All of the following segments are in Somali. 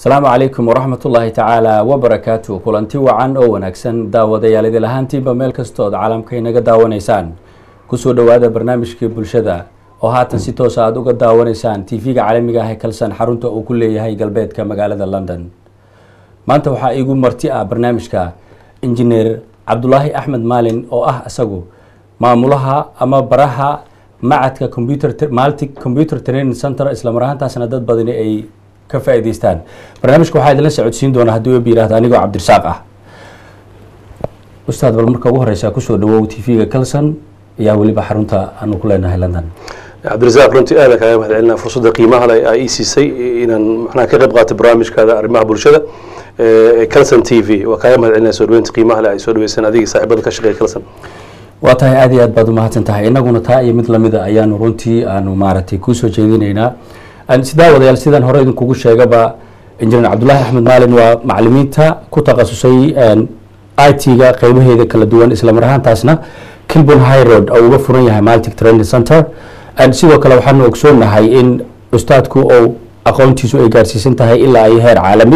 asalaamu calaykum waraxmat ullaahi tacaala wabarakaatu kulanti wacan oo wanaagsan daawadayaal idil ahaantiinba meel kastood caalamka inaga daawanaysaan kusoo dhowaada barnaamijkii bulshada oo haatan si toosa aada uga daawanaysaan tv-ga caalamiga ah ee kalsan xarunta uu ku leeyahay galbeedka magaalada london maanta waxaa iigu marti ah barnaamijka injineer cabdulaahi axmed maalin oo ah isagu maamulaha ama baraha macadka computer malti computer training center islamar ahaantaasna dad badani ay ka faa'iidaystaan barnaamijka waxaa idinla socodsiin doonaa haddii web yihahda anigoo cabdirasaaq ah ustaad bal marka ugu horeysa kusoo dhawow tv-ga calson ayaa weliba xarunta aanu ku leenahay london cabdirasaaq runtii aada kaaga mahad celinaa fursadda qiimaha leh aa ii siisay inaan macnaha ka qayb qaato barnaamijkaada arrimaha bulshada calson t v waa kaaga mahad celinaa soo dhaweynta qiimaha leh ay soo dhaweysaan adiga saaxiibada ka shaqeeya calson waa tahay aada iyo aad baad umahadsan tahay inaguna taa iyo mid lamida ayaanu runtii aanu maaragtay kusoo jeedinaynaa sidaa wadayaal sidaan hore idinkugu sheegaba injineer cabdulaahi axmed maalin waa macalimiinta ku takhasusay i t-ga qeybaheeda kala duwan islamar ahaantaasna kilbon high road oo uga furan yahay maltic training center sidoo kale waxaanu ogsoonahay in ustaadku ou aqoontiisu ay gaarsiisan tahay ilaa ay heer caalami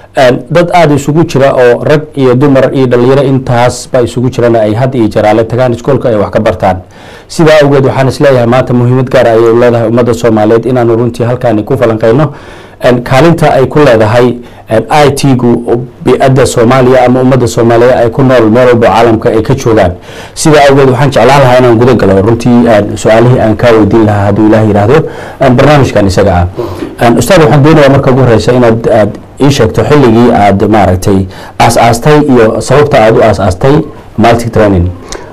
dad aada isugu jira oo rag iyo dumar iyo dhalinyaro intaasba isugu jirana ay had iyo jaraale tagaan iskoolka ay wax ka bartaan sidaa awgeed waxaan isleeyahay maanta muhiimad gaar ayay leedahay ummadda soomaaliyeed inaanu runtii halkaani ku falanqeyno kaalinta ay ku leedahay i t-gu bi-adda soomaaliya ama ummadda soomaaliyeed ay ku nool meel walba caalamka ay ka joogaan sidaa awgeed waxaan jeclaan lahaa inaan guda galo runtii su-aalihii aan kaa weydiin lahaa hadduu ilaah yidhaahdo barnaamijkan isaga ah ustaad waxaan doonayaa marka ugu horeysa inaad aad ii sheegto xilligii aad maaragtay aas-aastay iyo sababta aada u aas-aastay maltic training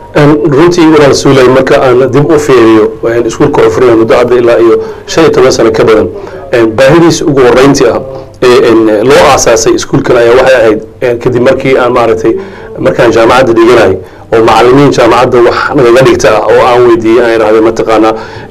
runtii walaal suulay marka aan dib u fiiriyo iskuulka oo furaya muddo hadda ilaa iyo shan iyo toban sano ka badan baahidiisa ugu horeyntii ah ee loo aasaasay iskuulkan ayaa waxay ahayd kadib markii aan maaragtay markaan jaamacadda dhiganay oo macalimiin jaamacadda wax nagaga dhigta ah oo aan weydiiyey aan idhahday mataqaanaa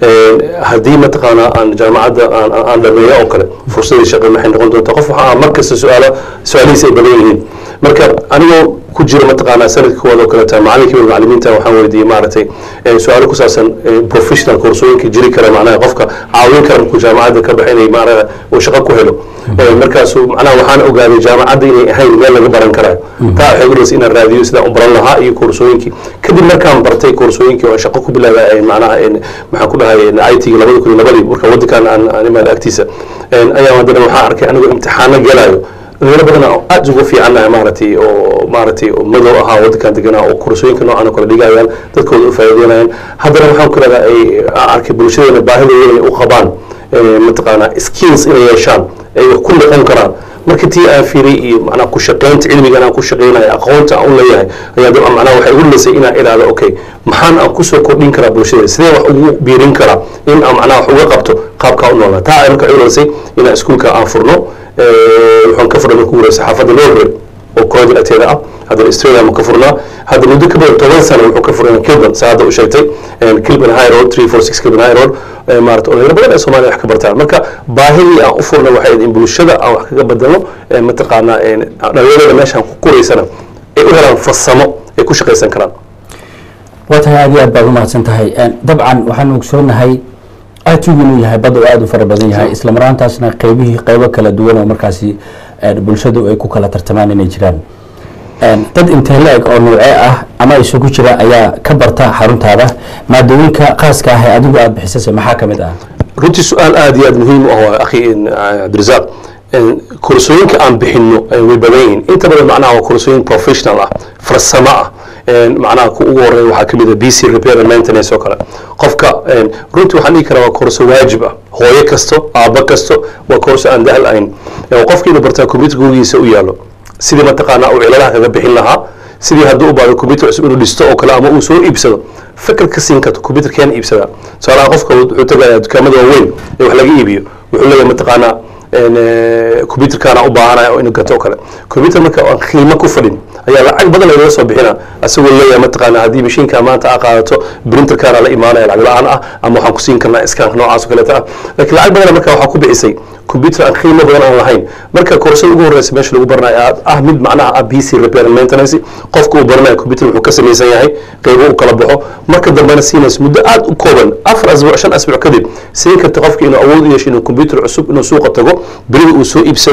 haddii mataqaanaa aan jaamacadda aan dhameeyo oo kale fursadii shaqo maxay noqon doontaa qof waxaa mar kasta su-aalo su-aalihiisa ay badan yihiin marka anigoo ku jira mataqaanaa sanadka koowaad oo kaleeta macalinkii macalimiinta waxaan weydiiyey maaragtay su-aalo ku saabsan professional koorsooyinka jiri kara macnaha qofka caawin kara markuu jaamacadda ka baxa inay maarata uu shaqo ku helo markaasu macnaha waxaan ogaaday jaamacadda inay ahayn meel laga baran karayo taa waxay udhaysa inaan raadiyo sidaan u baran lahaa iyo koorsooyinkii kadib markaan bartay koorsooyinkii oo shaqo ku bilaabay macnaha maxaan ku dhahay i t labada kun iyo labadii marka waddankan aan imaada agtiisa ayaa haddana waxaan arkay anigoo imtixaano gelayo dhalinyaro badan oo aada ugu fiicannahay maaragtay oo maaragtay madow ahaa waddankan deganaa oo koorsooyinka noocan oo kale dhigayaan dadkooda u faa'iideynayaan haddana waxaan ku leedaha ay arkay bulshadeena baahidooda inay u qabaan mataqaanaa skills inay yeeshaan ay wax ku noqon karaan marka tii aan fiiray iyo macnaha ku shaqaynta cilmigan aan ku shaqaynayo aqoonta aan u leeyahay ayaa dab macnaha waxay igu lisay inaan idhaahdo okay maxaan aan kusoo kordhin karaa bulshada sidee wax ugu biirin karaa in aan macnaha wax uga qabto qaabkaa u noolaa taa ay marka igu lisay inaan iskuulka aan furno waxaan ka furnay marka ugu horeysa xaafadda norway oo koodin agteeda ah haddana australia ma ka furnaa hadda muddo ka badan toban sano wuxuu ka furnay kilban saa hadda u sheegtay kilban high road three four six kilban high road maarata dhalinyaro badan ee soomaaliya wax ka bartaan marka baahidii aan u furnay waxay in bulshada aan wax kaga badalno mataqaanaa dhalinyarada meeshaan ku koraysana ay u helaan farsamo ay ku shaqaysan karaan waa tahay aad iyo aad baad umahadsan tahay dabcan waxaanu ogsoonahay itigu inuu yahay bad oo aada u fara badan yahay isla maraantaasna qeybihii qeybo kala duwan oo markaasi bulshadu ay ku kala tartamaan inay jiraan dad intee la-eg oo noocee ah ama isugu jira ayaa ka barta xaruntaada maadooyinka khaaska ah ee adigu aada bixisase maxaa ka mid ah runtii su-aal aada iyo aada muhiim u ah waa akhi cabdirasaaq koorsooyinka aan bixino way badan yihiin inta badan macnaha waa koorsooyin professional ah farsamo ah macnaha ku ugu horeeya waxaa kamid ah b c repair and maintenance oo kale qofka runtii waxaan dhihi karaa waa koorso waajib ah hooyo kasto aabbo kasto waa koorso aan dahal ahayn qofka inuu bartaa computer gurigiisa u yaalo sidii mataqaanaa uu ciladaha kaga bixin lahaa sidii hadduu u baado computer cusub inuu dhisto oo kale ama uu soo iibsado fikir ka siin karto computer keen iibsadaa tusaalaha qofka wuxuu tagayaa dukaamada waaweyn ee wax laga iibiyo wuxuu leeyahay mataqaanaa computerkaana u baahanaya oo inuu gato oo kale computer marka aan qiimo ku fadhin ayaa lacag badan lagaga soo bixina asagoo leeyahay mataqaana haddii mashiinka maanta aa qaadato printerkaana la imaanaya lacag la-aan ah ama waxaan ku siin karnaa iskaanka noocaas oo kaleeta ah laakiin lacag badan marka waxaa ku bixisay computer aan qiimo badan aan lahayn marka koorsada ugu horeysa meesha lagu baranayo ah mid macnaha ah b c repair and maintenance qofka uu baranayo computer wuxuu ka samaysan yahay qeybo u kala baxo marka dambena siinaysa muddo aad u kooban afar asbuuc shan asbuuc kadib siin karta qofka inuu awood u yeesho inuu computer cusub inuu suuqa tago berida uu soo iibsado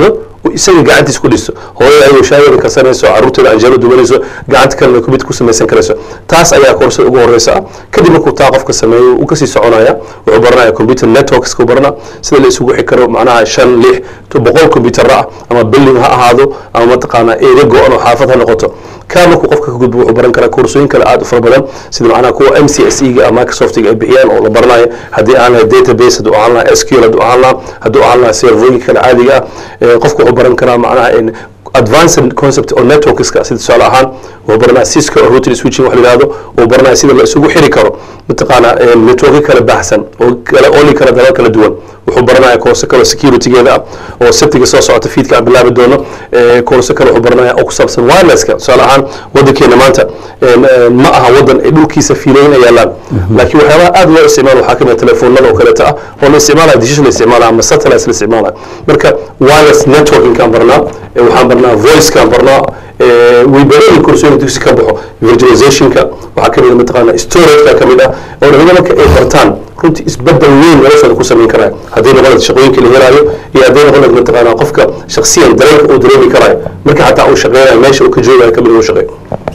oo isaga gacantiisa ku dhisto hooyada ayuu shaageeda karsanayso caruurteeda anjeelo dubanayso gacanta kalena kumid ku samaysan karayso taas ayaa koorsada ugu horeysa ah kadib markuu taa qofka sameeyo uu kasii soconaya wuxuu baranaya computer networks ku barana sida la isugu xi karo macnaha shan lix to boqol computerra ah ama building ha ahaado ama mataqaanaa eega go-an oo xaafad ha noqoto kaa markuu qofka ka gudbo wuxuu baran karaa koorsooyin kale aad u fara badan sida macnaha kuwa m c s e ga microsoftiga ay bixiyaan oo la baranayo haddii aan lahay database hadduu ahaan lahaa s q l hadduu ahaan lahaa hadduu ahaan lahaa servooyinka kale caadiga ah Eh, qofku wuxuu baran karaa macnaha in advanced concept oo networkska sida tusaale ahaan wuxuu baranaya cisco oo routing switching wax la yihahdo uu baranaya sida la isugu xiri karo mataqaana eh, networkyo kala baxsan oo kala oli kara dalal kala duwan wuxuu baranaya koorso kale oo securitygeeda ah oo sabtiga soo socota fiidka aan bilaabi doono Eh, koorso kale wuxuu baranaya oo ku saabsan wirelesska tusaale ahaan wadankeena maanta eh, eh, ma aha wadan ay dhulkiisa fiilayn ay yaalaan laakiin waxyaabaha aad loo isticmaalo waxaa kamid telefoonada oo kaleeta ah oo la isticmaalaya digish la isticmaalaya ama satellites la isticmaalaya marka wireless networking-kaan barnaa eh, waxaan barnaa voice-kaan barnaa eh, way badan koorsooyin dugsi ka baxo virtualizationka waxaa kamid ah mataqaana storage-ka kamid ah oo dhalinyarada marka ay bartaan runtii isbedel weyn noloshooda ku samayn karaya hadday noqon lahayd shaqooyinka la helaayo iyo hadday noqon lahayd mataqaana qofka shaksiyan dareenka uu dareemi karayo marka xataa uu shaqeynayo meesha uu ka joogayo kamid uu shaqeeyo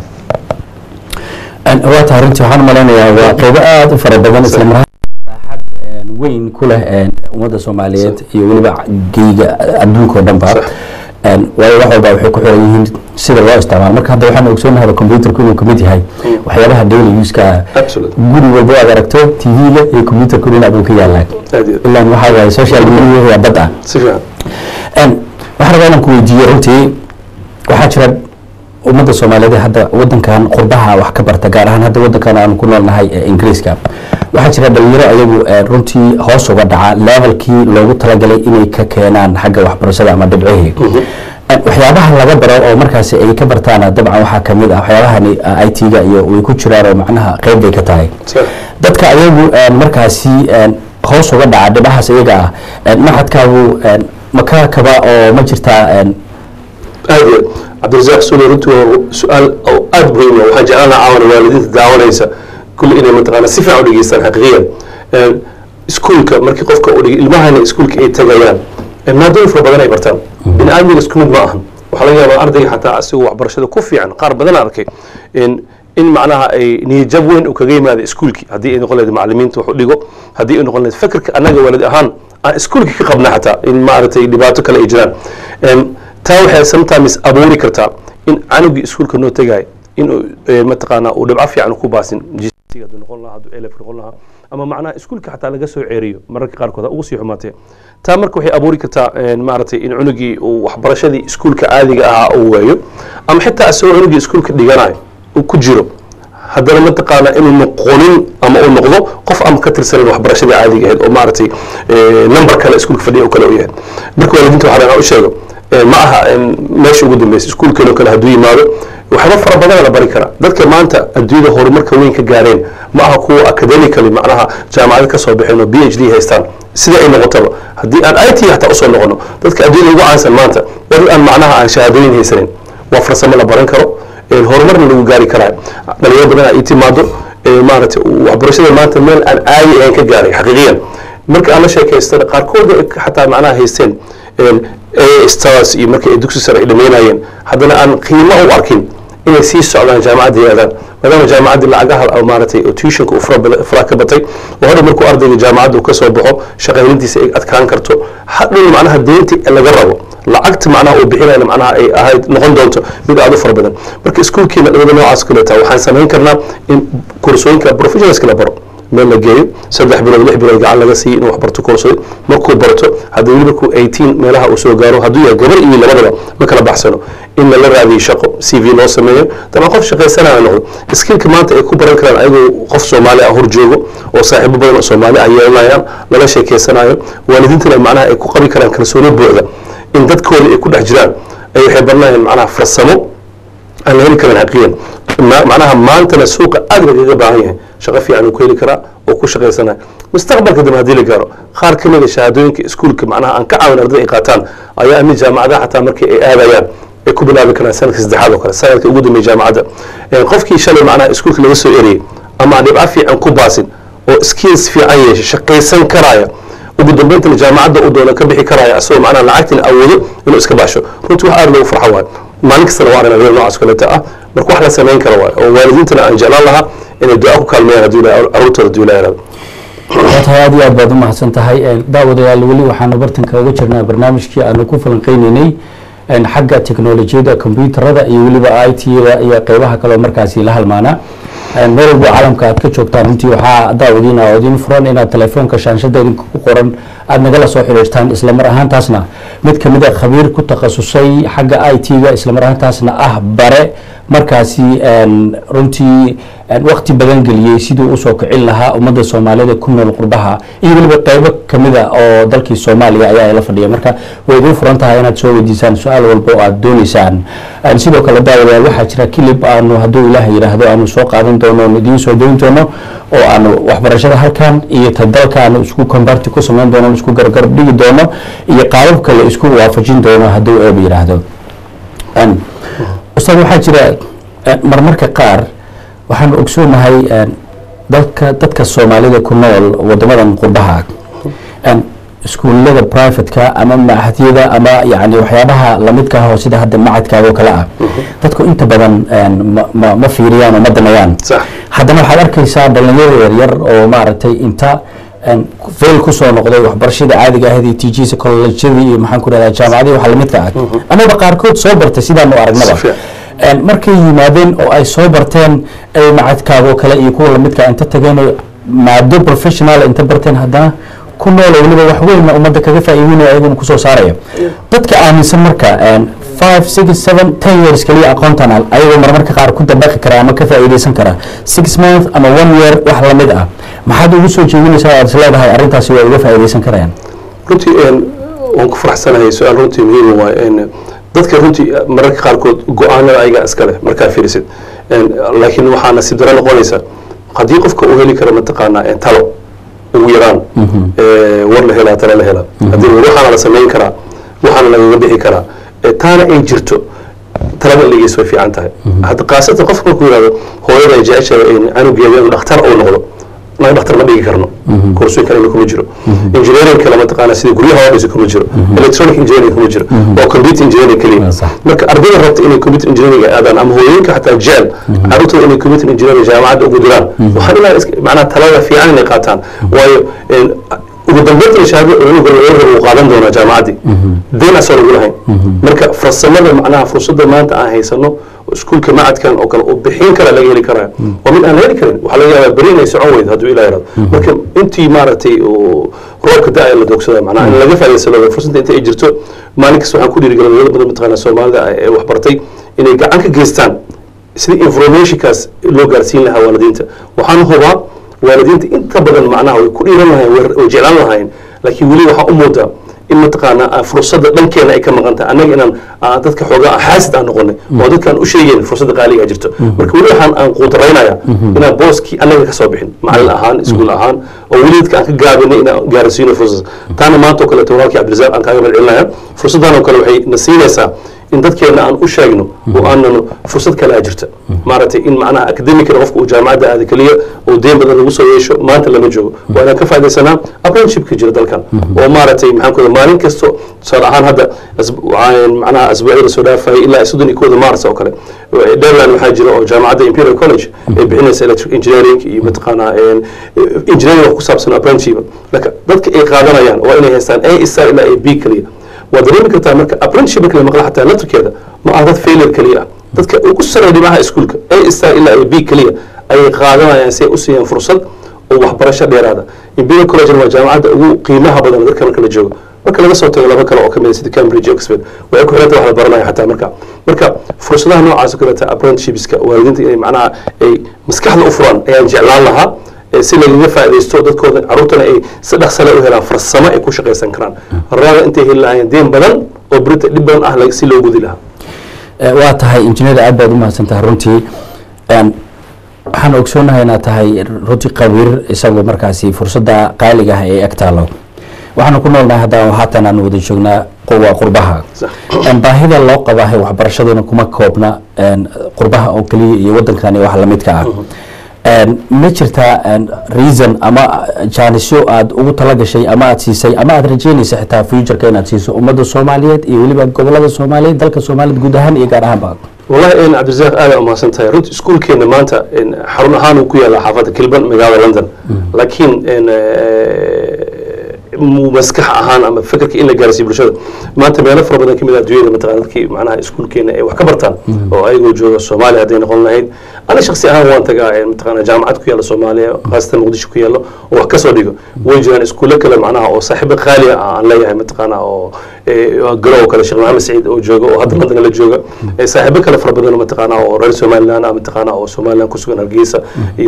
waa tahay runtii waxaan malaynayaa waa qeybo aada u fara badan isla mar saaxad weyn ku leh ummadda soomaaliyeed iyo weliba geyga adduunka oo dhan ba Sax. waayo wax walba waxay ku xiran yihiin sida loo isticmaalo marka hadda waxaan ogsoonahay computerku inuu kamid yahay waxyaabaha daily use-ka Absolutely. guri walba aad aragto tv-ga iyo computerku dhinac buu ka yaalaan aad iyo aad. ilaan waxaa waaye social media waa dad ah si fiican Een, waxaan rabaa inaan ku weydiiyo runtii waxaa jira ummadda soomaaliyeed ee hadda wadankan qurbaha wax ka barta gaar ahaan hadda wadankan aanu ku noolnahay ee ingiriiska waxaa jira dhalinyaro ayagu ee, runtii hoos uga dhaca levelkii loogu talagalay inay ka keenaan xagga waxbarashada ama dhibcihii Een, waxyaabaha laga baro oo markaasi ay ka bartaana dabcan waxaa kamid ah waxyaabahani i t-ga iyo way ku jiraan oo macnaha qeyb bay ka tahay Sax. dadka ayagu een, markaasi een, hoos uga dhaca dhibahaas iyaga ah een, maxadkaagu een, ma ka kaba oo ma jirtaa een, aad iyo aad cabdirasaaq sule runtii waa su-aal oo aad muhiim ah waxaan jeclaan lahaa caawana waalidiinta daawanaysa kulli inay mataqaana si fiican u dhegeystaan xaqiiqiyan Een, iskuulka markii qofka u dhig ilmahana iskuulka ay tagayaan een, maadooyin fara badan ay bartaan bini aadmiga isku mid ma ahan waxaa laga yaabaa ardayga xataa asigoo waxbarashada ku fiican qaar badan aan arkay in in macnaha ay niyajab weyn uu kaga yimaado iskuulkii haddii ay noqon lahayd macalimiinta wax u dhigo haddii ay noqon lahayd fikirka annaga waalid ahaan aan iskuulkii ka qabna xataa in maaragtay dhibaato kale ay jiraan Een, taa waxay sometimes abuuri kartaa in canugii iskuulka noo tegaayo inuu eh, mataqaanaa uu dhibco fiican ku baasin GCSE hadduu noqon lahaa hadduu elef noqon lahaa ama macnaha iskuulka xataa laga soo ceeriyo mararka qaarkood ha ugu sii xumaatee taa marka waxay abuuri kartaa een, maaragtay in cunugii uu waxbarashadii iskuulka caadiga ahaa uu waayo ama xitaa isagoo cunugii iskuulka dhiganayo uu ku jiro haddana mataqaana inuu noqonin ama uu noqdo qof aan ka tirsanin waxbarashadii caadiga ahayd oo maaragtay eh, number kale iskuulka fadhiya oo kale u yahay marka waalidiinta waxaa laga u sheego eh, ma aha in meesha ugu dambeysa iskuulkeeno kale hadduu yimaado waxba fara badan la bari karaa dadka maanta adduunyada horumarka weyn ka gaareen ma aha kuwa academically macnaha jaamacado ka soo baxeen oo b h d haystaan sida ay noqotaba haddii aan i t hataa usoo noqono dadka adduunyada ugu caansan maanta dad aan macnaha aan shahaadooyin haysanin waa farsamo la baran karo een, horumarna lagu gaari karaa dhalinyaro badan ay timaado ee, maaragtay waxbarashada maanta meel aan caadi ahayn ka gaaray xaqiiqiyan marka aan la sheekaystana qaarkood ay xataa macnaha haysteen een, a stars iyo markii ay dugsi sare ay dhameynayeen haddana aan qiimo u arkin inay sii socdaan jaamacadda yaadaan maadaama jaamacaddii lacagaha oo maaragtay oo tuitionka uu fara bada- fara ka batay oo hadhow markuu ardayga jaamacadda uu ka soo baxo shaqaynintiisa ay adkaan karto hadhow macnaha deynti laga rabo lacagta macnaha uu bixinayna macnaha ay ahayd noqon doonto mid aad u fara badan marka iskuulkeena dhibada noocaas kaleeta waxaan samayn karnaa in koorsooyinka professionalska la baro meel la geeyo saddex bilood lix bilood gacan laga siiyo inuu wax barto koorsooy markuu barto haddii weli markuu 18 meelaha uu soo gaaro hadduu yahay gabar iyo labadaba ma kala baxsano in lala raadiyo shaqo c v loo sameeyo dabcan qof shaqaysanaya noqdo skillka maanta ay ku baran karaan ayagoo qof soomaali ah hor joogo oo saaxiibo badan oo soomaali ah yeelanayaan lala sheekeysanayo waalidiintana macnaha ay ku qabi karaan kalsooni buuxda in dadkooda ay ku dhex jiraan ay waxay baranayaan macnaha farsamo aan la heli karin xaqiiqan Ma- macnaha maantana suuqa aad lagaga baahan yahay shaqo fiican uu ku heli karaa oo ku shaqaysanaya mustaqbalka dambe haddii la gaaro qaar ka mid a shahaadooyinka iskuulka macnaha aan ka caawin ardada ay qaataan ayaa mid jaamacadaha xataa markii ay aadayaan ay ku bilaabi karaan sanadka saddexaad oo kale sanadka ugu dambeeya jaamacadda Een, qofkii shalay macnaha iskuulka laga soo eriyey ama aan dhibco fiican ku baasin oo skills fiican yeeshay shaqaysan karaya ugu dambayntana jaamacadda uu doono ka bixi karaya asagoo macnaha lacagtina awoodo inuu iska baxsho runtii wax aad loogu farxo waay maalin kastana waa aragna reer noocaas kaleta ah marka wax la samayn kara waay oo waalidiintana aan jeclaan lahaa inay duca ku kaalmeeyaan hadduu ilaahay carruurtooda hadduu ilaahay yaraado waa tahay aad iyo aad baad u mahadsan tahay daawadayaal weli waxaanu bartanka uga jirnaa barnaamijkii aanu ku falanqeyneynay xagga teknolojiyadda kombyuutarada iyo weliba i t-da iyo qeybaha kaleo markaasi la halmaana meel walbo caalamka aad ka joogtaan runtii waxaa daawadiin oo idin furan inaad telefoonka shaanshada idinka ku qoran aada nagala soo xidhiirtaan islamar ahaantaasna mid kamid a khabiir ku takhasusay xagga i t-ga islamar ahaantaasna ah bare markaasi runtii wakti badan geliyey siduu usoo kicin lahaa ummadda soomaalida ku nool qurbaha iyo weliba qeybo kamida oo dalkii soomaaliya ayaa la fadhiya marka way idiin furan tahay inaad soo weydiisaan su-aal walba oo aada dooneysaan sidoo kale daawadayaal waxaa jira kilib aanu hadduu ilaah yidhaahdo aanu soo qaadan doono oon idiin soo dayn doono oo aanu waxbarashada halkan iyo ta dalka aanu isku combarti ku samayn doono isku gargarab dhigi doono iyo qaabab kale isku waafajin doono hadduu eeba yidhaahdo ustaad waxaa jira marmarka qaar waxaanu ogsoonahay dadka dadka soomaalida ku nool wadamadan qurbaha iskuullada privateka ama machadyada ama yani waxyaabaha lamidka ah oo sida hadda macadkaagoo kale ah dadku inta badan ma ma fiiriyaan oo ma damayaan haddana waxaad arkaysaa dhalinyaro yaryar oo maaragtay inta fail kusoo noqday waxbarashada caadiga ahayd iyo tjs collejyadii iyo maxaan ku rahdaa jaamacadii waxa lamidka ah amaba qaarkood soo bartay sidaanu aragnaba markay yimaadeen oo ay soo barteen ay macadkaagoo kale iyo kuwa lamidka inta tageen oo maado professional inta barteen haddana ku noolo weliba wax weynna ummadda kaga faa'iidinaya ayaguna kusoo saaraya dadka aaminsan marka five six seven ten years kaliya aqoontan ayagoo marmarka qaar ku dabaqi kara ama ka faa'iideysan kara six month ama one year wax lamid ah maxaad ugu soo jeedinaysaa aad is leedahay arrintaasi waa uga faa'iideysan karayaan runtii waan ku faraxsanahay su-aal runtii muhiima waay dadka runtii mararka qaarkood go-aanada ayagaa iska leh markaa fiirisid laakiin waxaa nasiib daro noqonaysa haddii qofka uu heli karo mataqaanaa talo ugu yaraan war la helaa talo la helaa haddii waxaana la samayn karaa waxaana lagaga bixi karaa taana ay jirto talada ligiis way fiican tahay hadda khaasatan qofka markuu yihahdo hooyada ay jeceshahay canugeeda inuu dhakhtar uu noqdo naga dhakhtar ma dhigi karno koorsooyin kalena kuma jiro engineering kale mataqaana sida guryaha oo dhisa kuma jiro electronic engineering kuma jiro waa computer engineering keliya marka ardayda rabta inay computer engineering aadaan ama hooyooyinka xataa jecel carruurtooda inay computer engineering jaamacadda ugu diraan waxaan ilaa macnaha talada fiican inay qaataan waayo ugu dambeynta shahaado cunuga uu qaadan doonaa jaamacaddii deen asoo lagu lahayn marka farsamada macnaha fursadda maanta aan haysano iskuulka macadkan oo kale oo bixin kara laga heli karaya waa mid aan la heli karin waxaa laga yaabaa beri inay socon weydo hadduu ilaa yaraado marka intii maaragtay roobka da-a la doogsada macnaha in laga faa'idaysado fursadda inta ay jirto maalin kasta waxaan ku dhiirigelin dad badan mataqaana soomaalida ee waxbartay inay gacan ka geystaan sidii informationkaas loo gaarsiin lahaa waalidiinta waxaan hubaa waalidiinta inta badan macnaha way ku dhiiran lahayen way jeclaan lahayen laakiin weli waxaa u muudaa in mataqaana fursadda dhankeena ay ka maqan tahay annaga inaan dadka xoogaa xaasid aan noqonay oo dadkaan u sheegeyn fursadda qaaliga jirto marka weli waxaan aan quudaraynayaa inaan booskii annaga ka soo bixin macallin ahaan iskuul ahaan oo weli dadka aan ka gaabinay inaan gaarsiino fursad taana maanta oo kaleeto walaalkii cabdirasaaq aan kaaga madcelinaya fursaddan oo kale waxay na siinaysaa in dadkeena aan u sheegno oo aanano fursad kale a jirta maaragtay in macnaha academicna qofka uu jaamacadda aada keliya oo deen badan lagu soo yeesho maanta lama joogo waa inaan ka faaidaysanaa apprenticeshipka jira dalkan oo maaragtay maxaan ku maalin kasto tusaale ahaan hadda macnaha asbuucyada soo dhaafayay ilaa soddon iyo kooda mars oo kale dherland waxaa jira oo jaamacadda imperial college ay bixinaysa electric engineering iyo mataqaanaa engineering wax ku saabsan apprenticeship laka dadka ay qaadanayaan waa inay haystaan a star ilaa a b keliya waa dareemi kartaa marka apprenticeship marka la maqla xataa laftirkeeda ma aha dad failure keliya ah dadka ugu sareeya dhimaha iskuulka a star ilaa a b keliya ayay qaadanayaan si ay u siiyaan fursad oo waxbarasho dheeraada imperial college waa jaamacadda ugu qiimaha badan dadka marka la joogo marka laga soo tago laba kale oo kamid sida cambridge oxford waxay ku xiranta wax la baranaya xataa marka marka fursadaha noocaas oo kaleeta apprenticeshipska waalidiinta inay macnaha ay maskaxda u furaan ayaan jeclaan lahaa si lagaga faaidaysto dadkooda caruurtana ay si dhaqsale u helaan farsamo ay ku shaqaysan karaan raaga intay heli lahaayeen deen badan oo berita dhib badan ah si loo gudi lahaa waa tahay injineer aad baad u mahadsan tahay runtii waxaan ogsoonahay inaad tahay runtii qabiir isagoo markaasi fursadda qaaliga ah ee eg taalo waxaanu ku noolnahay haddana haatan aan wada joognaa waa qurbaha baahida loo qabahay waxbarashaduna kuma koobna qurbaha oo keliya iyo wadankani wax lamidka ah Een, ma jirtaa een, reason ama jaanisyo aad ugu talagashay ama aad siisay ama aad rajeynaysa xitaa futureka inaad siiso ummadda soomaaliyeed iyo weliba gobolada soomaaliyeed dalka soomaaliyeed guud ahaan iyo gaar ahaanba والله إن عبد الرزاق آه ما سنتهي رنت سكول كنا مانتا إن حرون هانو كويا لحافظة كلبن مقالة لندن لكن إن مو مسكح أهان أما فكرك إن جالس يبرشوا ما أنت بيانا فرق بدنا كم الأدوية مثلا كي معناها سكول كنا وحكبرتان أو أي جو الصومالي هذين قلنا هيد أنا شخصي أهان وأنت قاعد مثلا جامعة كويا الصومالية خاصة مقدشة كويا له وحكسر ديجو وين سكول كلا معناها أو صاحب غالي عن ليه مثلا أو قلو كلا شغل محمد سعيد أو جوجا وهذا لندن اللي جوجا صاحب كلا فرق بدنا مثلا أو رئيس سوماليلاند مثلا أو سوماليلاند كسوغان الجيسة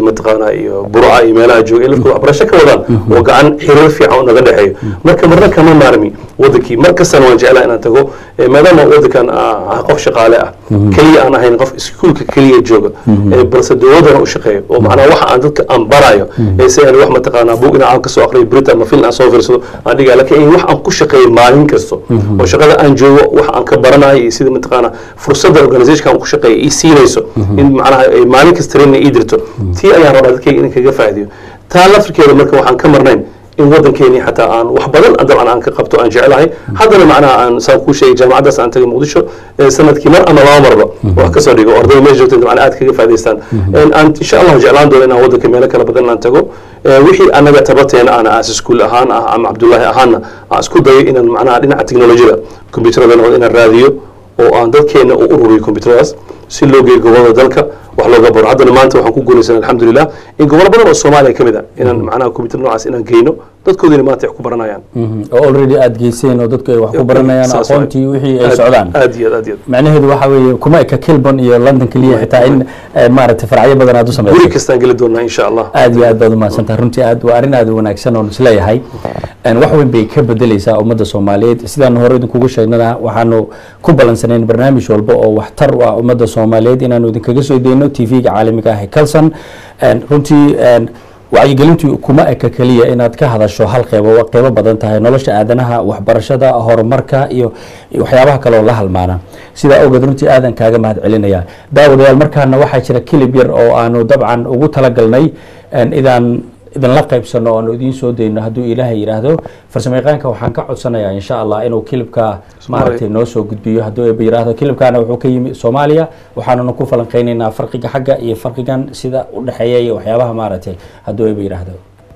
مثلا برعا إيميلها جوجا إلى كل عبر شكل وضع وقعن حرور في عون غدا حي مركب مرة كمان مارمي ودكي مركز سنة وجعلها أنا تقول ما دام ودكان قف شقالة كلي أنا هين قف سكول كلي جوجا بس دودنا وشقي ومعنا واحد عندك أم برايو سيان واحد مثلا بوقنا عن كسو أقري بريتا ما فينا أصور فرسو عندي قال لك إيه واحد عن كل شقي مالين كسو وشقada aan joogo waxa aan ka baranayo sida mataqaana fursadda organization aan ku shaqeeyo ii siinayso in macnaha maalin kasta train ii dirto tii ayaan rabaa dadkayga inaan kaga faa'iidiyo taa laftirkeeda marka waxaan ka marnayn in waddankeeni xataa aan wax badan dabcan aan ka qabto aan jecelahay haddana macnaha aan saan kuu sheegay jaamacaddaas aan tagay muqdisho sanadkii mar ama laba marba wax kasoo dhigo ardayda meesha joogta dabcan aad kaga faa'idaystaan aan insha allahu jeclaan doono inaan waddanka meelo kala badan aan tago wixii anaga tabateena aan aas iskuul ahaan ah ama cabdullaahi ahaanna aan isku dayo inaan macnaha dhinaca teknolojiyada kombiyuutarada noqdo inaan raadiyo oo aan dadkeena u ururiyo kombiyuutaradaas si loo geeyo gobolada dalka wax looga baro haddana maanta waxaan ku guulaysan alxamdulilah in gobolo badan oo soomaaliya ka mid a inaan macnaha kombiyuutar noocaas inaan geyno dadkoodina maanta wax ku baranayaan oo already aad geyseen oo dadku ay wax ku baranayaan Saas waay. aqoontii wixii ay socdaan aad iyo aad aad iyo aad macnaheedu waxa weeye kuma eka kilbon iyo london keliya xitaa in eh, maaragtay faracyo badan aad u guri samayso kastaan geli doonaa insha allah aad iyo aad baad umahadsantaha runtii aad waa arrin aad u wanaagsan oon isleeyahay Een, wax weyn bay ka bedeleysaa ummadda soomaaliyeed sidaan hore idinkugu sheegnana waxaanu ku balansanayn barnaamij walba oo waxtar u ah ummadda soomaaliyeed inaanu idinkaga soo deyno tv-ga caalamiga ah ee calson Een, runtii een, wacyigelintu kuma eka keliya inaad ka hadasho hal qeybo waa qeybo badan tahay nolosha aadanaha waxbarashada horumarka iyo iyo waxyaabaha kale oo la halmaana sidaa awgeed runtii aadan kaaga mahad celinaya daawadayaal markaana waxaa jira kilib yar oo aanu dabcan ugu talagalnay een, idaan idinla qaybsano oanu idiin soo dayno hadduu ilaahay yidhaahdo farsamayaqaanka waxaan ka codsanayaa insha allah inuu kilibka maaragtay noo soo gudbiyo hadduu eeba yidhaahdo kilibkaana wuxuu ka yimi soomaaliya waxaanuna ku falanqeynaynaa farqiga xagga iyo farqigan sida u dhexeeya iyo waxyaabaha maaragtay hadduu eeba yidhaahdo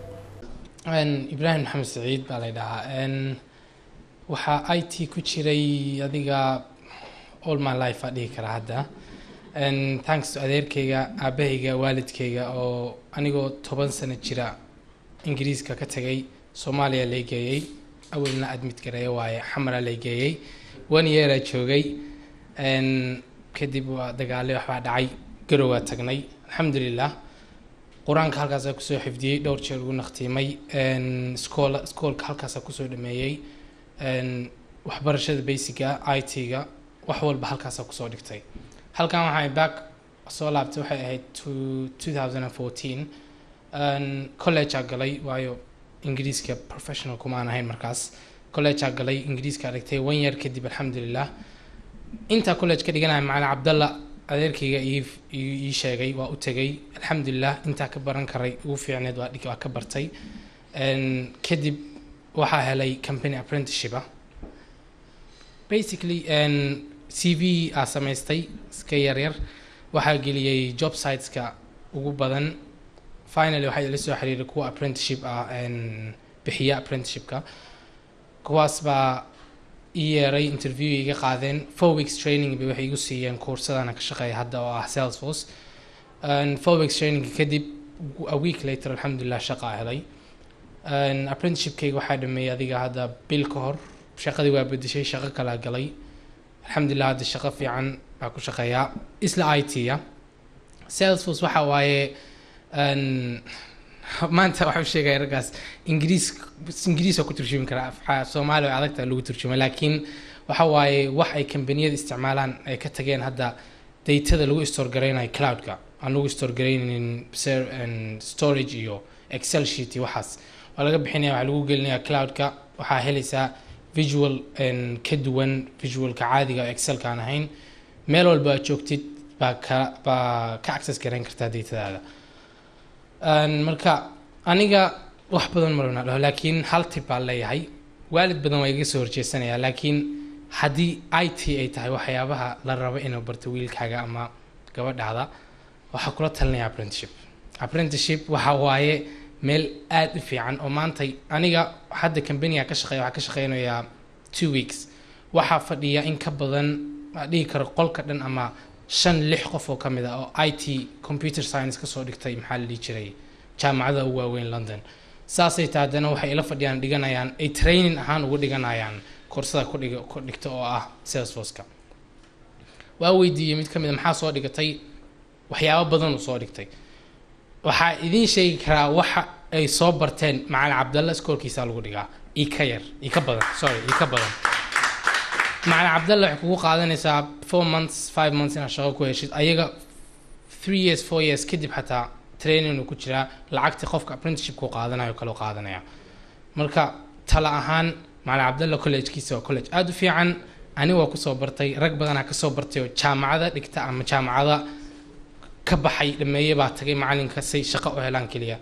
Een, ibraahim maxamed saciid baa la dhahaa Een, waxaa i t ku jiray adiga all my life aa dhihi karaa hadda Een, thanks to adeerkayga aabahayga waalidkayga oo anigoo toban sano jira ingiriiska ka tagay soomaaliya lay geeyey awalna admit gareeya waaye xamara lay geeyey one yearaa joogay Een, kadib waa dagaale waxbaa dhacay garowaa tagnay alxamdulilah qur-aanka halkaasaa kusoo xifdiyey dhowr jeer ugu naqtiimay iskool iskoolka halkaasaa kusoo dhameeyey Een, waxbarashada basiga i t-ga wax walba halkaasaa kusoo dhigtay halkan waxaa back soo laabtay waxay ahayd to 2014 Een, college aa galay waayo ingiriiska professional kumaan ahayn markaas college aa galay ingiriiska dhigtay one year kadib alxamdulilah intaa college ka dhiganaya macalin cabdalla adeerkayga ii ii ii sheegay waa u tegay alxamdulilah intaa ka baran karay ugu fiicneed waa dhig waa ka bartay Een, kadib waxaa helay company apprenticeship ah basically een, c v aa samaystay iska yaryar waxaa geliyey job siteska ugu badan finally waxaa ila soo xiriiray kuwa apprenticeship ah een, bixiya apprenticeshipka kuwaas baa ii yeeray interview iga qaadeen four weeks training bay waxay igu siiyeen kuursadana ka shaqeeya hadda oo ah salesforce Een, four weeks training kadib a week later alxamdulilah shaqaa helay Een, apprenticeshipkayga waxaa dhameeyey adiga hadda bil ka hor shaqadii waa bedeshay shaqo kalaa galay alxamdulilah hadda shaqo fiican baa ku shaqeeyaa isla i t ya salesforce waxa waaye een, maanta waxuu sheegaya raggaas ingiriis ingiriis oo ku turjumi karaa Af- soomaali way adagta lagu turjuma laakiin waxa waaye wax ay kambaniyada isticmaalaan ay ka tageen hadda datada lagu store garaynayo cloudka aan lagu store garaynin ser- een, storage iyo excel sheet iyo waxaas waa laga bixinaya waxaa lagu gelinaya cloudka waxaa helaysaa visual een, ka duwan visualka caadiga oo excelka aan ahayn meel walba aad joogtid baa ka baa ka access garayn kartaa datadaada Een, marka aniga wax badan marna dhaho laakiin hal tip baan leeyahay waalid badan waa iga soo horjeesanaya laakiin haddii i t ay tahay waxyaabaha la rabo inuu barto wiilkaaga ama gabadhaada waxaa kula talinaya apprenticeship apprenticeship waxa waaye meel aad u fiican oo maanta aniga hadda companiga ka shaqeeya waxaa ka shaqeynayaa two weeks waxaa fadhiya in ka badan aan dhihi karo qolka dhan ama shan lix qof oo ka mid ah oo i t computer science kasoo dhigtay maxaa la dhihi jiray jaamacada ugu waaweyn london saasay tahay haddana waxay ila fadhiyaan dhiganayaan ay training ahaan ugu dhiganayaan koorsada ku dhiga ku dhigta oo ah salesforceka waa weydiiyey mid ka mid a maxaa soo dhigatay waxyaabo badan uu soo dhigtay waxaa idiin sheegi karaa waxa ay soo barteen macalin cabdalla iskoolkiisa lagu dhigaa ii ka yar ii ka badan sorry ii ka badan macalin cabdalla waxay kugu qaadanaysaa four months five months inaad shaqo ku heshid ayaga three years four years kadib xataa training uu ku jiraa lacagtii qofka apprenticeship ku qaadanayo kaloo qaadanaya marka tala ahaan macalin cabdalla collegekiisa waa college aada u fiican aniga waa kusoo bartay rag badanaa kasoo bartay oo jaamacada dhigta ama jaamacada ka baxay dhameeye baa tagay macalinka say shaqo u helaan keliya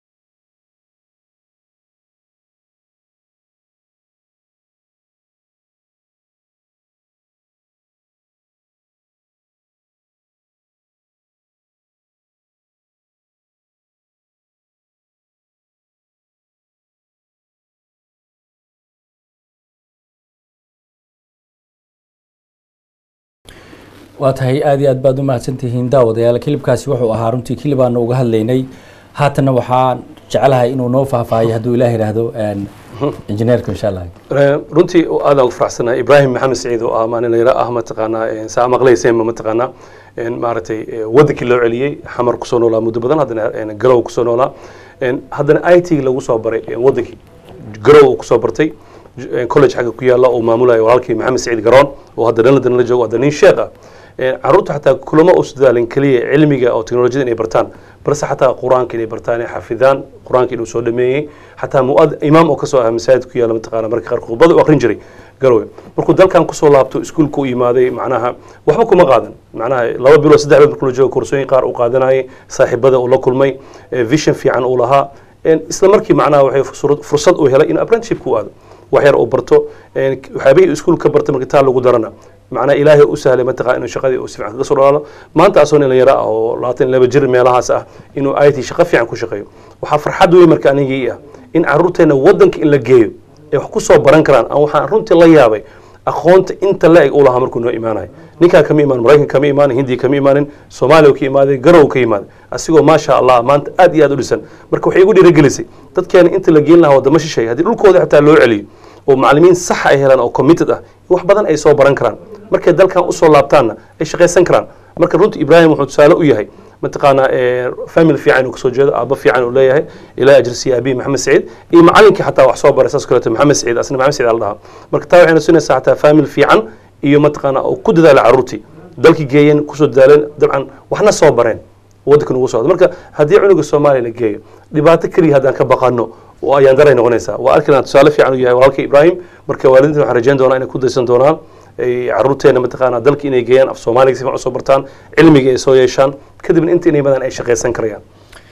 waa tahay aad iyo aad baad u mahadsantihiin daawadayaal kilibkaasi wuxuu ahaa runtii kilib aanu uga hadlaynay haatanna waxaan jecelahay inuu noo faahfaahiyo hadduu ilaah yidhaahdo injineerka insha allah runtii aadaan ugu faraxsanahay ibraahim maxamed saciid oo ah maalinayra ah mataqaanaa saa maqlayseenba mataqaanaa maaragtay wadankii loo celiyey xamar kusoo noolaa muddo badan haddana galow kusoo noolaa haddana i t lagu soo baray wadankii garow uu kusoo bartay college xagga ku yaalla oo maamulayo walaalkii maxamed saciid garoon oo hadda dhanladan la joogo hadda nin sheekh ah caruurta xataa kulamo u dadaalin keliya cilmiga oo teknolojiyada inay bartaan balse xataa qur-aanka inay bartaan inay xafidaan qur-aanka inuu soo dhameeyey xataa muad imaam oo kasoo ah masaajid ku yaalla mataqaana marka qaar khudbada u aqrin jiray garowe markuu dalkan kusoo laabto iskuulka u yimaaday macnaha waxba kuma qaadan macnaha laba bilood saddex bilood markuu la joogo koorsooyin qaar uu qaadanayay saaxiibada uu la kulmay vision fiican uu lahaa isla markii macnaha waxay fursad uu helay inuu apprenticeship ku aado wax yar uu barto waxyaabihii iskuul ka bartay marka taa lagu darana macnaa ilaahay u sahlay mataqaa inuu shaqadii uu si fiican kaga soo dhalaalo maanta asoo nin yara ah oo labaatan iyo laba jir meelahaas ah inuu it shaqo fiican ku shaqeeyo waxaa farxad weyn marka anigii ah in caruurteena wadanka in la geeyo ay wax ku soo baran karaan aan waxaan runtii la yaabay aqoonta inta la eg uu lahaa markuu noo imaanayo ninkaa kama imaanin maraykan kama imaanin hindiya kama imaanin soomaaliya ka imaaday garow ka imaaday asigoo maasha allah maanta aad iyo aad u dhisan marka waxay igu dhiirigelisay dadkeena inta la geyn lahaa wadamo shisheeye haddii dhulkooda xataa loo celiyo oo macallimiin sax ay helaan oo committed ah wax badan ay soo baran karaan markay dalkan usoo laabtaanna ay shaqaysan karaan marka runtii ibraahim wuxuu tusaale u yahay mataqaanaa family fiican uu kasoo jeedo aabba fiican uu leeyahay ilaa ajrisiya abiy maxamed saciid iyo macallinkii xataa wax soo baray saas kaleeto maxamed saciid asna maxamed saciid ala dhahaa marka taa waxay nasinaysaa xataa family fiican iyo mataqaanaa oo ku dadaala carruurtii dalkii geeyeen kusoo dadaaleen dabcan waxna soo bareen waddankan ugu socdo marka haddii cunuga soomaaliya la geeyo dhibaato keliya haddaan ka baqano oo ayaan daray noqonaysaa waa arkinaa tusaale fiican uu yahay walaalka ibraahim marka waalidiinta waxaan rajayn doonaa inay ku daysan doonaan caruurteena mataqaanaa dalka inay geeyaan af soomaaliga si fiican usoo bartaan cilmiga ay soo yeeshaan kadibna inta inay badan ay shaqaysan karayaan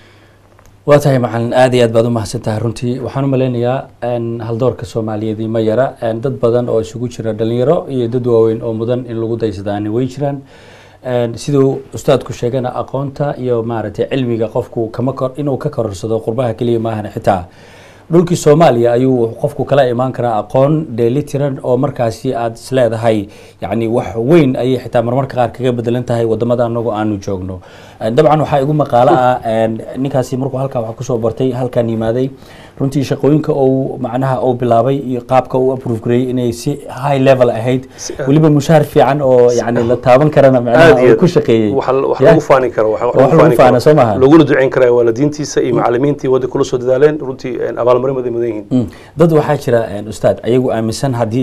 waa tahay macalin aad iyo aad baad u mahadsan tahay runtii waxaan u malaynayaa haldoorka soomaaliyeed ma yara dad badan oo isugu jira dhalinyaro iyo dad waaweyn oo mudan in lagu daysadaani way jiraan siduu ustaadku sheegana aqoonta iyo maaragtay cilmiga qofku kama kor inuu ka kororsado qurbaha keliya maahan xitaa dhulkii soomaaliya ayuu qofku kala imaan karaa aqoon dheelitiran oo markaasi aada isleedahay yacni wax weyn ayay xitaa marmarka qaar kaga bedelan tahay wadamada anagoo aanu joogno dabcan waxaa igu maqaalo ah ninkaasi markuu halkaa wax kusoo bartay halkan yimaaday runtii shaqooyinka uu macnaha uu bilaabay iyo qaabka uu approve gareeyey inay si high level ahayd weliba mushaar fiican oo yani la taaban karana macnaha uu ku shaqeeyey wax lagu faani karo wax wax lagu faana soo maha laguna duceyn karaa waalidiintiisa iyo macalimiintii wadda kula soo dadaaleen runtii abaalmarin baday mudan yihiin dad waxaa jira ustaad ayagu aaminsan haddii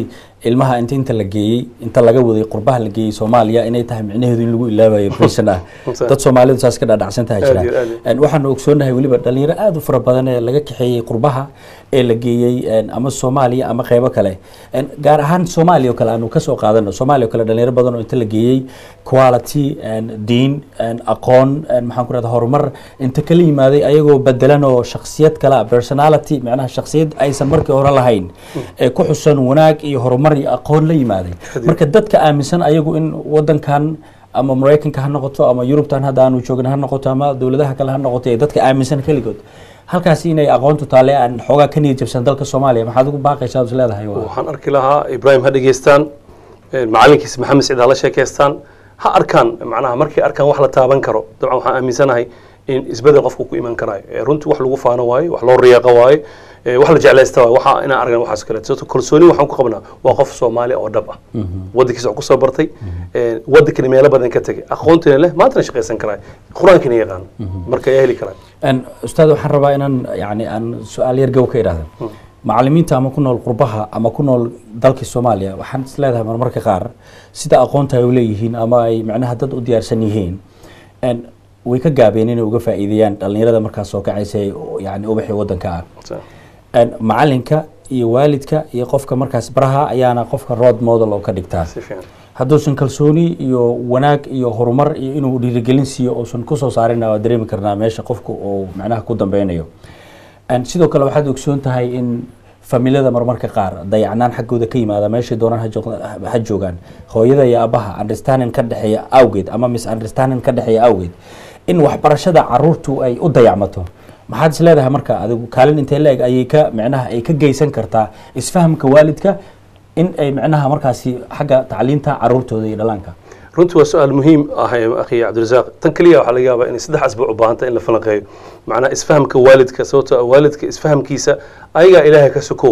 ilmaha inta inta la geeyey inta laga waday qurbaha la geeyey soomaaliya inay tahay micnaheedu in lagu ilaabayo prison ah dad soomaalidu saas ka dhaadhacsan tahay Aad iyo aad jira En waxaanu ogsoonahay weliba dhalinyaro aada u fara badan ee laga kaxeeyey qurbaha ee la geeyey en ama soomaaliya ama qeybo kale En gaar ahaan soomaaliya oo kale aanu kasoo qaadano soomaaliya oo kale dhalinyaro badan oo inta la geeyey quality en diin en aqoon en maxaan ku rahda horumar inta kala yimaaday ayagoo bedelan oo shaksiyad kale ah personality macnaha shaksiyad aysan markii hore lahayn ee ku xusan wanaag iyo horumar iyo aqoon la yimaaday marka dadka aaminsan ayagu in wadankan ama maraykanka ha noqoto ama yurubtan hadda aanu joogna ha noqoto ama dowladaha kale ha noqoto ee dadka aaminsan keligood halkaasi inay aqoontu taale aan xoogaa ka niyad jabsan dalka soomaaliya maxaad ugu baaqaysaa ad is leedahay waa waxaan arki lahaa ibraahim ha dhegeystaan eh, macalinkiisa maxamed siciid ha la sheekeystaan ha arkaan macnaha markay arkaan wax la taaban karo dabcan waxaan aaminsanahay in isbedel qofku ku iman karaayo Eh, runtii wax lagu faano waaye wax loo riyaaqo waaye eh, wax la jeclaysta waaye waxa inaan argan waxaas kale sababto kalsooni waxaan ku qabnaa waa qof soomaali oo dhab ah wadankiisa wax kusoo bartay eh, wadankani meelo badan ka tegay aqoontina leh maantana shaqaysan karaayo qur-aankina yaqaan marka yaa heli karaayo En, ustaad waxaan rabaa inaan yani aan su-aal yar gow ka idhaahda macalimiinta ama ku nool qurbaha ama ku nool dalkii soomaaliya waxaan is leedahay marmarka qaar sida aqoonta ay u leeyihiin ama ay macnaha dad u diyaarsan yihiin En, way ka gaabeen inay uga faa'iideeyaan dhalinyarada markaas soo kacaysa ee yani ubaxii wadanka ah Sa- En, macalinka iyo waalidka iyo qofka markaas baraha ayaana qofka road model oo ka dhigtaa si fiican hadduusan kalsooni iyo wanaag iyo horumar iyo inuu dhiirigelin siiyo uusan kusoo saarina waa dareemi karnaa meesha qofku uu macnaha ku dambeynayo En, sidoo kale waxaad ogsoon tahay in familiyada marmarka qaar dayacnaan xaggooda ka yimaada meeshay doonaan ha joog- ha joogaan hooyada iyo abaha understanding ka dhexeeya awgeed ama misunderstanding ka dhexeeya awgeed in waxbarashada caruurtu ay u dayacmato maxaad is leedahay marka adigu kaalin intee la-eg ayay ka micnaha ay ka geysan kartaa isfahamka waalidka in ay micnaha markaasi xagga tacliinta caruurtooda iyo dhalaanka runtii waa su-aal muhiim ah eh, akhi cabdirasaaq tan keliya waxaa laga yaabaa inay saddex asbuuc u baahanta in la falanqeeyo macnaha isfahamka waalidka sababtoo ah waalidka isfahamkiisa ayagaa ilaahay ka sokow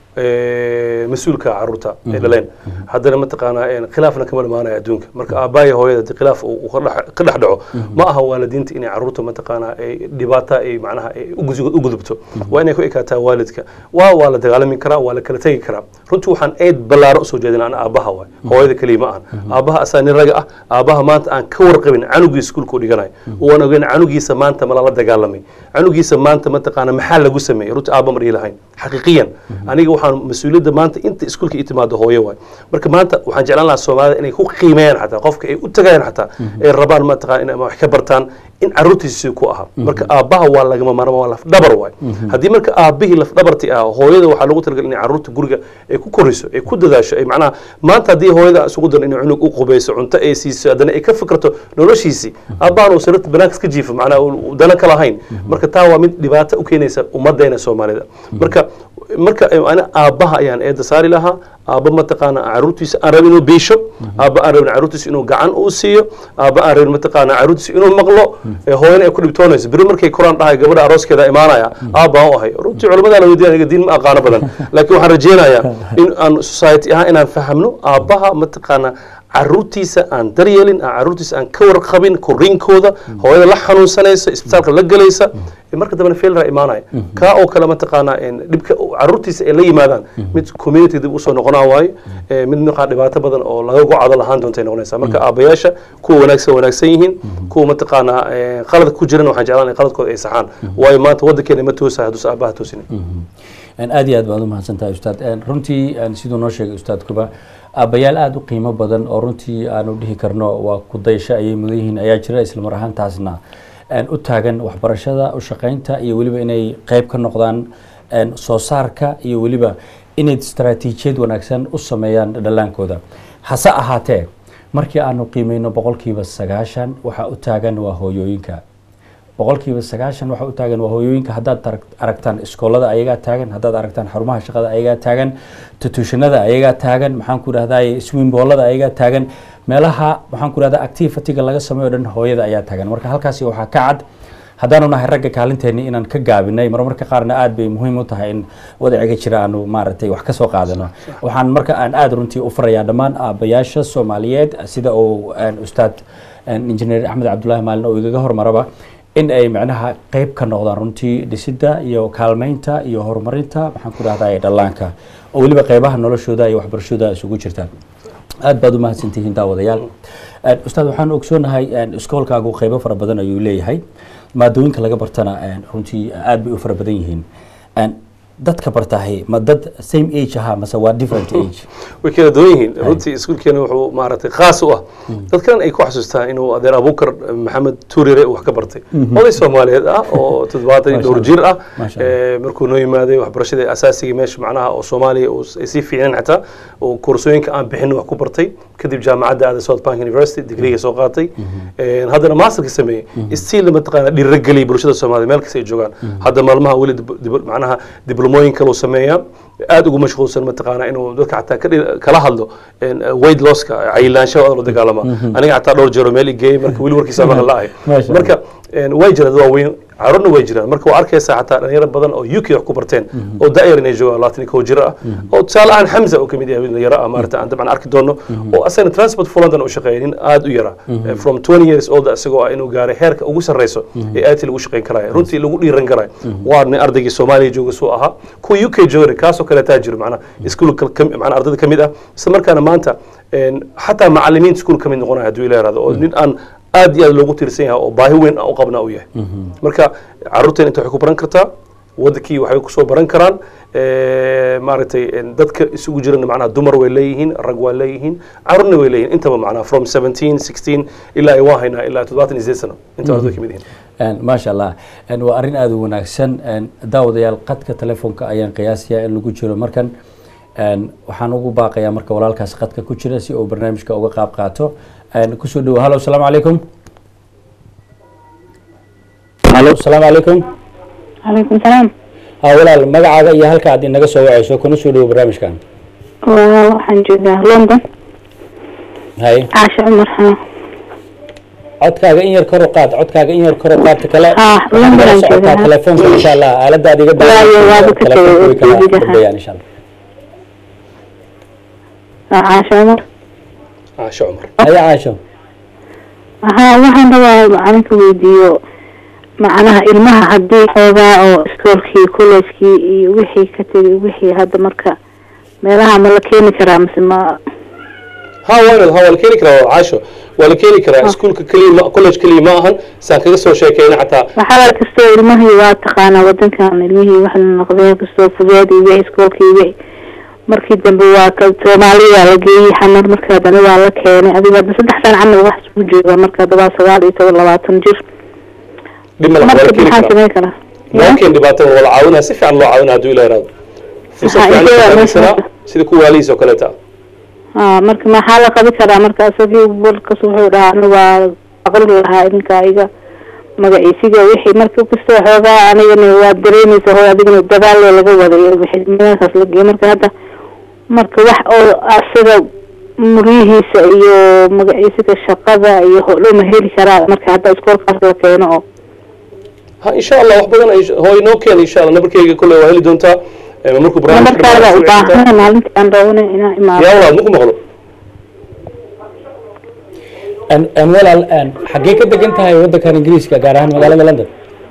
eh, mas-uulka caruurta ay dhaleen haddana mataqaanaa een, khilaafna kama dhamaanaya adduunka marka aabbaaya hooyada haddii khilaaf uu uu ka dhex ka dhex dhaco ma aha waalidiinta inay caruurta mataqaanaa ay dhibaata ay macnaha ay u gusi- u gudubto waa inay ku ekaataa waalidka waa waa la dagaalami karaa waa la kala tegi karaa runtii waxaan eed ballaaro usoo jeedina ana aabbaha waay hooyada keliya ma ahan aabbaha asaa nin raga ah aabbaha maanta aan ka warqabin canugii iskuulka u dhiganayo waan ogeyn canugiisa maanta ma lala dagaalamay canugiisa maanta mataqaana maxaa lagu sameeyey runtii aabba mar ii lahayn xaqiiqiyan aniga waxaan mas-uuliyadda maanta inta iskuulka ii timaado hooyo waay marka maanta waxaan jeclaan lahaa soomaalida inay ku qiimeeyaan xataa qofka ay u tagayaan xataa ay rabaan mataqaana inay wax ka bartaan in caruurtiisi ku ahaa marka aabbaha waa lagama maarmaan waa lafdhabar waay haddii marka aabbihii lafdhabarti ah hooyada waxaa lagu talagalay inay caruurta guriga ay ku koriso ay ku dadaasho ay macnaha maanta haddii hooyada isugu daran inay cunug u qubayso cunto ay siiso haddana ay ka fikrato noloshiisii aabbahan uu sararta banaanka iska jiifo macnaha uu dana ka lahayn marka taa waa mid dhibaato u keenaysa ummaddeena soomaalida marka marka ana aabbaha ayaan eedda saari lahaa aabba mataqaana caruurtiisa aan rabin inuu biisho aabba aan rabin caruurtiisa inuu gacan uu siiyo aabba aan rabin mataqaana caruurtiisa inuu maqlo ee hooyana ay ku dhibtoonayso beri markay koraan dhahay gabadha arooskeeda imaanaya aabbaan u ahay runtii culamada la weydiin aniga diin ma aqaano badan laakiin waxaan rajeynayaa in aan society ahaan inaan fahamno aabbaha mataqaana caruurtiisa aan daryeelin aan caruurtiisa aan ka warqabin koriinkooda hooyada la xanuunsanaysa isbitaalka la gelaysa marka dambena failra imaanaya kaa oo kale mataqaanaa dhibka caruurtiisa ay la yimaadaan mid community dib usoo noqonaa waayo mid markaa dhibaato badan oo laga gocado lahaan doontay noqonaysa marka aabayaasha kuwa wanaagsan wanaagsan yihiin kuwa mataqaanaa qalad ku jiran waxaan jeclaan in qaladkooda ay saxaan waayo maanta waddankeena ma toosahay hadduusa aabaha toosinin aad iyo aad baad umahadsan tahay ustaad runtii siduu noo sheegay ustaadkuba aabbayaal aada u qiimo badan oo runtii aanu dhihi karno waa kudaysho ayay mudan yihiin ayaa jira islamar ahaantaasna u taagan waxbarashada u shaqaynta iyo weliba inay qeyb ka noqdaan soo saarka iyo weliba inay istaraatiijiyad wanaagsan u sameeyaan dhallaankooda hase ahaatee markii aanu qiimeyno boqolkiiba sagaashan waxaa u taagan waa hooyooyinka boqolkiiba sagaashan waxaa u taagan waa hooyooyinka haddaad aragtaan iskoolada ayagaa taagan haddaad aragtaan xarumaha shaqada ayagaa taagan tutushanada ayagaa taagan maxaan ku dhahdaye swimboolada ayagaa taagan meelaha maxaan ku dhahdaa activity-ga laga sameeyo dhan hooyada ayaa taagan marka halkaasi waxaa ka cad haddaanu nahay ragga kaalinteeni inaan ka gaabinay marmarka qaarna aad bay muhiim u tahay in wadaciga jira aanu maaragtay wax ka soo qaadano waxaan marka aan aada runtii u farayaa dhammaan aabayaasha soomaaliyeed sida uu ustaad injineer axmed cabdullaahi maalin oo igaga hormaraba in ay macnaha qeyb ka noqdaan runtii dhisidda iyo kaalmeynta iyo horumarinta maxaan ku dhahdaa dhallaanka oo weliba qeybaha noloshooda iyo waxbarashooda isugu jirtaan aad baad u mahadsantihiin daawadayaal Een, ustaad waxaan ogsoonahay een, iskoolkaagu qeybo fara badan ayuu leeyahay maadooyinka laga bartana een, runtii aad bay u fara badan yihiin Een, dadka bartahay ma dad same age ahaa mase waa different age way kala duwan yihiin runtii iskuulkeena wuxuu maaragtay khaas u ah dadkan ay ku xasuustaan inuu adeer abuukar maxamed tuurire uu wax ka bartay oday soomaaliyeed ah oo toddobaatan iyo dhowr jir ah Masha Eh, markuu noo yimaaday waxbarashada asaasiga meesha macnaha oo soomaaliya uu ay sii fiicneen xataa oo koorsooyinka aan bixin wax ku bartay kadib jaamacadda aaday south bank university digriga soo qaatay Eh, haddana masterka sameeyey stiil mataqaana dhiirageliyay bulshada soomaaliya meel kasta ay joogaan hadda maalmaha weli dib- dib- macnaha diblomooyin kaluu sameeyaa aad ugu mashquulsan mataqaana inuu dadka xataa ka dhir- kala hadlo een, weight losska cayilaanshaha oo la dagaalama aniga xataa dhowr jeero meel igeeyey marka weli warkiisa maqan la ahay Masha Allah. marka een, way jiraan dad waaweyn carruurna way jiraan marka waa arkaysaa xataa dhalinyaro badan oo uk wax ku barteen oo da'yar inay joogaan labaatan iyo kow jiro ah oo tusaale ahaan xamza oo kamid yahay dhalinyaro ah maarata aan dabcan arki doono oo asagana transport for london u shaqeeya nin aad u yara Eh, from 20 years old isagoo ah inuu gaaray heerka ugu sarreyso ee aadti lagu shaqeyn karaayo runtii lagu dhiiran karaayo waa nin ardaygii soomaaliya jooga suu ahaa kuwa uk joogana kaasoo kaleetaa jiro macnaha iskuulka macnaha ardayda kamid ah isla markaana maanta een, xataa macalimiinta iskuul kamid noqonaya hadduu ila yaraado oo nin aan aad iyo aad loogu tiirsan yahay oo baahi weyn u qabnaa u yahay marka caruurteen inta waxay ku baran kartaa wadankii waxay kusoo baran karaan Eh, maaragtay een, dadka isugu jirana macnaha dumar way leeyihiin rag waa leeyihiin carruurna way leeyihiin intaba macnaha from 17 16 ilaa ay waa haynaa ilaa 28 sano intaba way kamid yihiin Een, maasha allah Een, waa arrin aada u wanaagsan Een, daawadayaal qadka telefoonka ayaan qiyaasayaa in lagu jiro markan Een, waxaan ugu baaqayaa marka walaalkaas qadka ku jira si uu barnaamijka uga qaab qaato Een, kusoo dhawo hallo asalaamu calaykum hallo asalaamu calaykum calaykum salaam ha walaal magacaaga iyo halka aad inaga soo wacayso kuna soo dhawo barnaamijkan waa waxaan joogaa london hay caasha cumar ha codkaaga in yar kor u qaad codkaaga in yar kor u qaad ta kale Ah, waxaan London kala aan socotaa joogaa. telefoonka insha allah aalada aad iga Waayo, waaba ka telefoonka way kala tegay, dambeeyaan insha allah waa caasha cumar caasho cumar haya caasho haa waxaan rabaa macalinka weydiiyo macnaha ilmaha haddii xoogaa oo iskoolkii collejkii iyo wixii ka tegay wixii hadda marka meelaha ma la keeni karaa mise ma ha waanal ha waa la keeni karaa caasho waa la keeni karaa iskuulka keliya ma college keliya ma ahan saan kaga soo sheekeyna xataa waxaa kastoo ilmihii waa taqaanaa wadankan ilmihii wax la noqdeen kastoo fudeed iyo wixii iskoolkii iyo wixii markii dambe waa ka soomaaliya waa la geeyey xamar marka haddana waa la keenay adiga hadda saddex sano camal wax isku jooga marka hadda waa sagaal iyo toban labaatan jir dhib mala waa la marka keeni maxaa karaa sameyn karaa loo keen dhibaatada waa la caawinaa si fiican loo caawinaa hadduu ila yaraado fursad Waxaa fiican iyaga la meesha faa'iidaysanaa marka. sida kuwa waalihiis oo kaleeta aa marka maxaa la qabi karaa marka isagii walkas wuxuu dhahaa ana waa aqli lahaa idinka iga magaciisiga wixii marka kastoo xoogaa anigana waa dareemaysa hooy adigana dagaal laga waday wixii meelkaas la geeyay marka hadda marka wax oo asaga muryihiisa iyo magaciisiga shaqada iyo hodhow ma heli karaa marka hadda iskoolkaas la keeno oo ha insha allah wax badan ay hooy noo keena insha allah nabarkeyga kolley waa heli doontaa Eh, markuu barnaamijka namarkaada u dhammaado soo baahan maalintii aan rabanay inaan imaado yaa walaal maku maqlo Een- een walaal een, xaggee ka degan tahay wadankan ingiriiska gaar ahaan magaalada london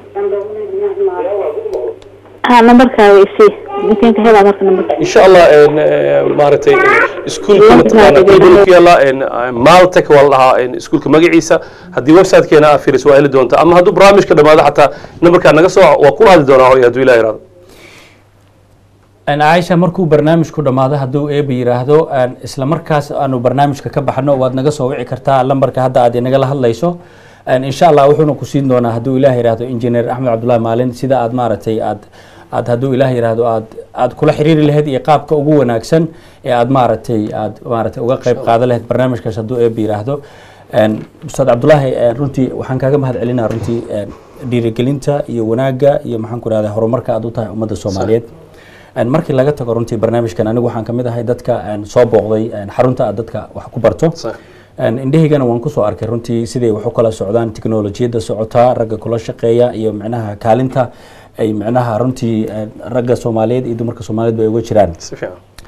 ha namarkaada isii inteen ka helaa marka namarka insha allah een, eh, maaragtay iskuulka mataqaana qiibada ku yaala een, eh, maltech waa la dhahaa een, iskuulka magaciisa haddii websitekeena aa fiiriso waa heli doontaa ama hadduu barnaamijka dhammaado xataa nabarkaa naga soo waa kula hadli doonaa hooy hadduu ilah yaraado Een, caaisha markuu barnaamijku dhammaado hadduu eeba yiraahdo een, isla markaas aanu barnaamijka ka baxno waad naga soo wici kartaa lambarka hadda aad inagala hadlayso Een, insha allah wuxuuna ku siin doonaa hadduu ilaah yiraahdo engineer axmed cabdullahi maalin sida aad maaragtay aad aad hadduu ilaah yiraahdo aad aad kula xiriiri lahayd iyo qaabka ugu wanaagsan ee aad maaragtay aad maaragtay uga qayb qaadan lahayd barnaamijkaas hadduu eeba yiraahdo Een, ustaad cabdullaahi een, runtii waxaan kaaga mahad celinaa runtii een, dhiirigelinta iyo wanaagga iyo maxaan ku rahdaa horumarka aad u tahay ummadda soomaaliyeed Een, markii laga tago runtii barnaamijkan anigu waxaan kamid ahay dadka een, soo booqday een, xarunta aad dadka wax ku barto Sax. Een, indhahaygana waan kusoo arkay runtii siday wax u kala socdaan tiknolojiyadda socotaa ragga kula shaqeeya iyo micnaha kaalinta ay micnaha runtii een, ragga soomaaliyeed iyo dumarka soomaaliyeed bay uga jiraan si fiican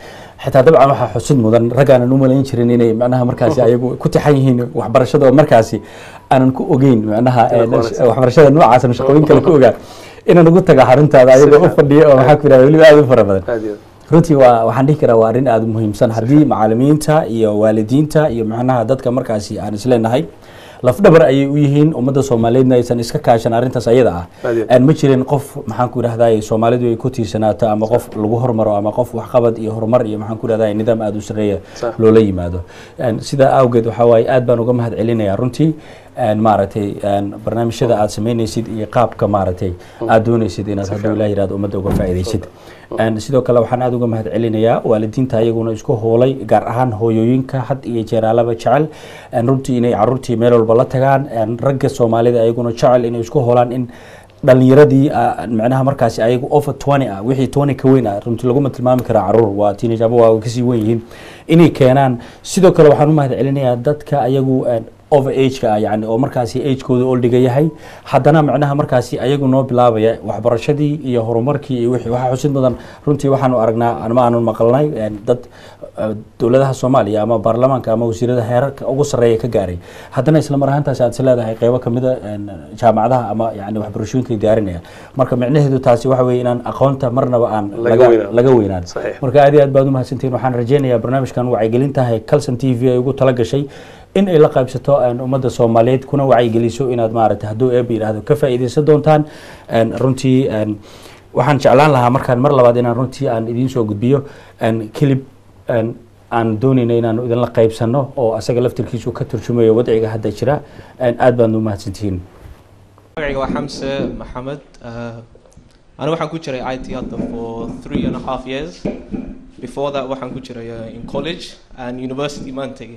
xitaa dabcan waxaa xusid mudan rag aanan u malayn jirin inay macnaha markaasi ayagu ku tixan yihiin waxbarashada oo markaasi aanan ku ogeyn macnaha Inaad ku wanaagsan. waxbarashada noocaas ama shaqooyin kale ku ogaa inaan ugu taga xaruntaada ayagoo u fadhiya oo maxaa ku yidhahda weliba aad u fara badan aad iyo aad runtii waa waxaan dhihi karaa waa arrin aada u muhiimsan haddii macalimiinta iyo waalidiinta iyo macnaha dadka markaasi aan isleenahay lafdhabar ayay u yihiin ummadda soomaaliyeedna aysan iska kaashan arrintaas ayada ah Aad iyo aad. aan ma jirin qof maxaan ku idhahday soomaalidu ay ku tiirsanaato ama qof lagu hormaro ama qof waxqabad iyo horumar iyo maxaan ku idhahday nidaam aada u sareeya Sax. loola yimaado Een, sidaa awgeed waxaa waaye aad baan uga mahad celinayaa runtii een, maaragtay een, barnaamijyada aad samaynaysid iyo qaabka maaragtay aad doonaysid inaad hadduu ilaah yidhahdo ummadda uga faa'iidaysid Een, sidoo kale waxaan aada uga mahad celinayaa waalidiinta ayaguna isku hoolay gaar ahaan hooyooyinka had iyo jeeraalaba jecel een, runtii inay caruurtii meel walba la tagaan een, ragga soomaalida ayaguna jecel inay isku hoolaan in dhalinyaradii ah, macnaha markaasi ayagu over 20 ah wixii 20 ka weyn ah runtii laguma tilmaami karaa caruur waa teenage ama waa kasii weyn yihiin inay keenaan sidoo kale waxaan u mahad celinayaa dadka ayagu een, over age-ka ah yani oo markaasi age-kooda oldiga yahay haddana macnaha markaasi ayagu noo bilaabaya waxbarashadii iyo horumarkii iyo wixii waxaa xusid mudan runtii waxaanu aragnaa ama aanu maqalnay een, dad eh, dowladaha soomaaliya ama baarlamaanka ama wasiirada heerarka ugu sarreeya ka gaaray haddana isla mar ahaantaas aad is leedahay qeybo kamida een, jaamacadaha ama yani waxbarashooyinka diyaarinaya marka micnaheedu taasi waxa weeye inaan aqoonta marnaba aan Laga laga weynaan. laga weynaan Saxiix. marka aad iyo aad baad u mahadsantihiin waxaan rajeynayaa barnaamijkan wacyigelintahay calson t v ay ugu tala gashay in ay la qaybsato een, ummadda soomaaliyeed kuna wacyigeliso inaad maaragtay hadduu eeba yidhaahdo ka faa'iidaysan doontaan een, runtii een, waxaan jeclaan lahaa markaan mar labaad inaan runtii aan idiin soo gudbiyo een, kilib een, aan doonayna inaan idinla qaybsano oo asaga laftirkiisu ka turjumayo wadciga hadda jira een, aad baad u mahadsantihiin magacayga waa xamse maxamed Uh, aniga waxaan ku jiray it hadda for three and a half years before that waxaan ku jiray uh, in college and university maan tegin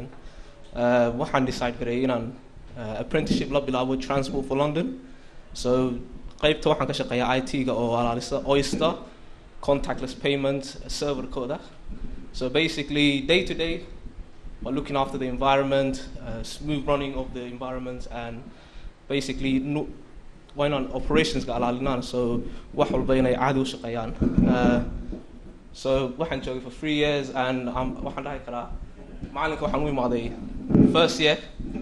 Uh, waxaan decide garay inaan uh, apprenticeship la bilaabo transport for london so qeybta waxaan ka shaqeeyaa it-ga oo alaalisa oyster contactless payment serverkooda so basically day to day we're looking after the environment uh, smooth running of the environment and basically no, waa inaan operationsga alaalinaan so wax walba inay caadi u shaqeeyaan Uh, so waxaan joogay for three years and um, waxaan dhahi karaa macalinka waxaan u imaaday first year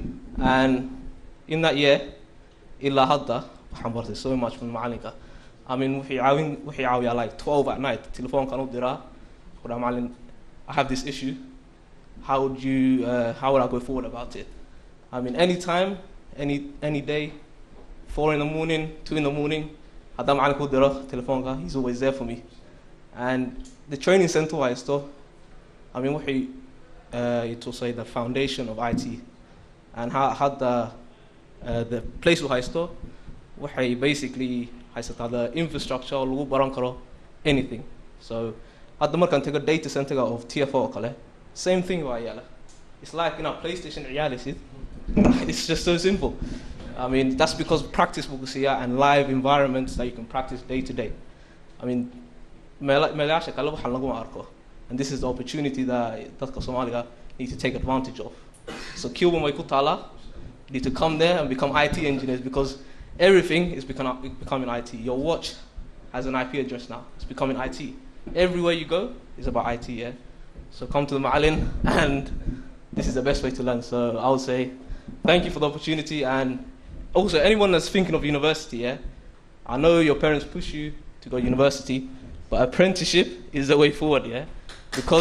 and in that year ilaa hadda waxaan bartay so much from macalinka I mean wixii caawin wixii caawiyaa like 12 at night telefoonkan u diraa ku dhaha macalin I have this issue how would you uh, how would I go forward about it I mean anytime any any day four in the morning, two in the morning. Haddaan macalin ku diro telefoonka, he's always there for me. And the training center waa haysto, I mean wixii uh, it will say the foundation of IT. And ha hadda uh, the place uu haysto waxay basically haysataa the infrastructure oo lagu baran karo anything. So hadda markaan tago data centerga of TFO oo kale, same thing waa yaala. It's like in a PlayStation ciyaalaysid. It's just so simple. I mean, that's because practice bukusiya and live environments that you can practice day to day. I mean, meela- meelayaasha kale waxaan laguma arko. And this is the opportunity that dadka Soomaaliga need to take advantage of. So Cuba way ku taala, you need to come there and become IT engineers because everything is becoming, becoming IT. Your watch has an IP address now. It's becoming IT. Everywhere you go is about IT, yeah? So come to the Ma'alin and this is the best way to learn. So I would say thank you for the opportunity and also anyone that's thinking of university, yeah, I know your parents push you to go university, but apprenticeship is the way forward, yeah, because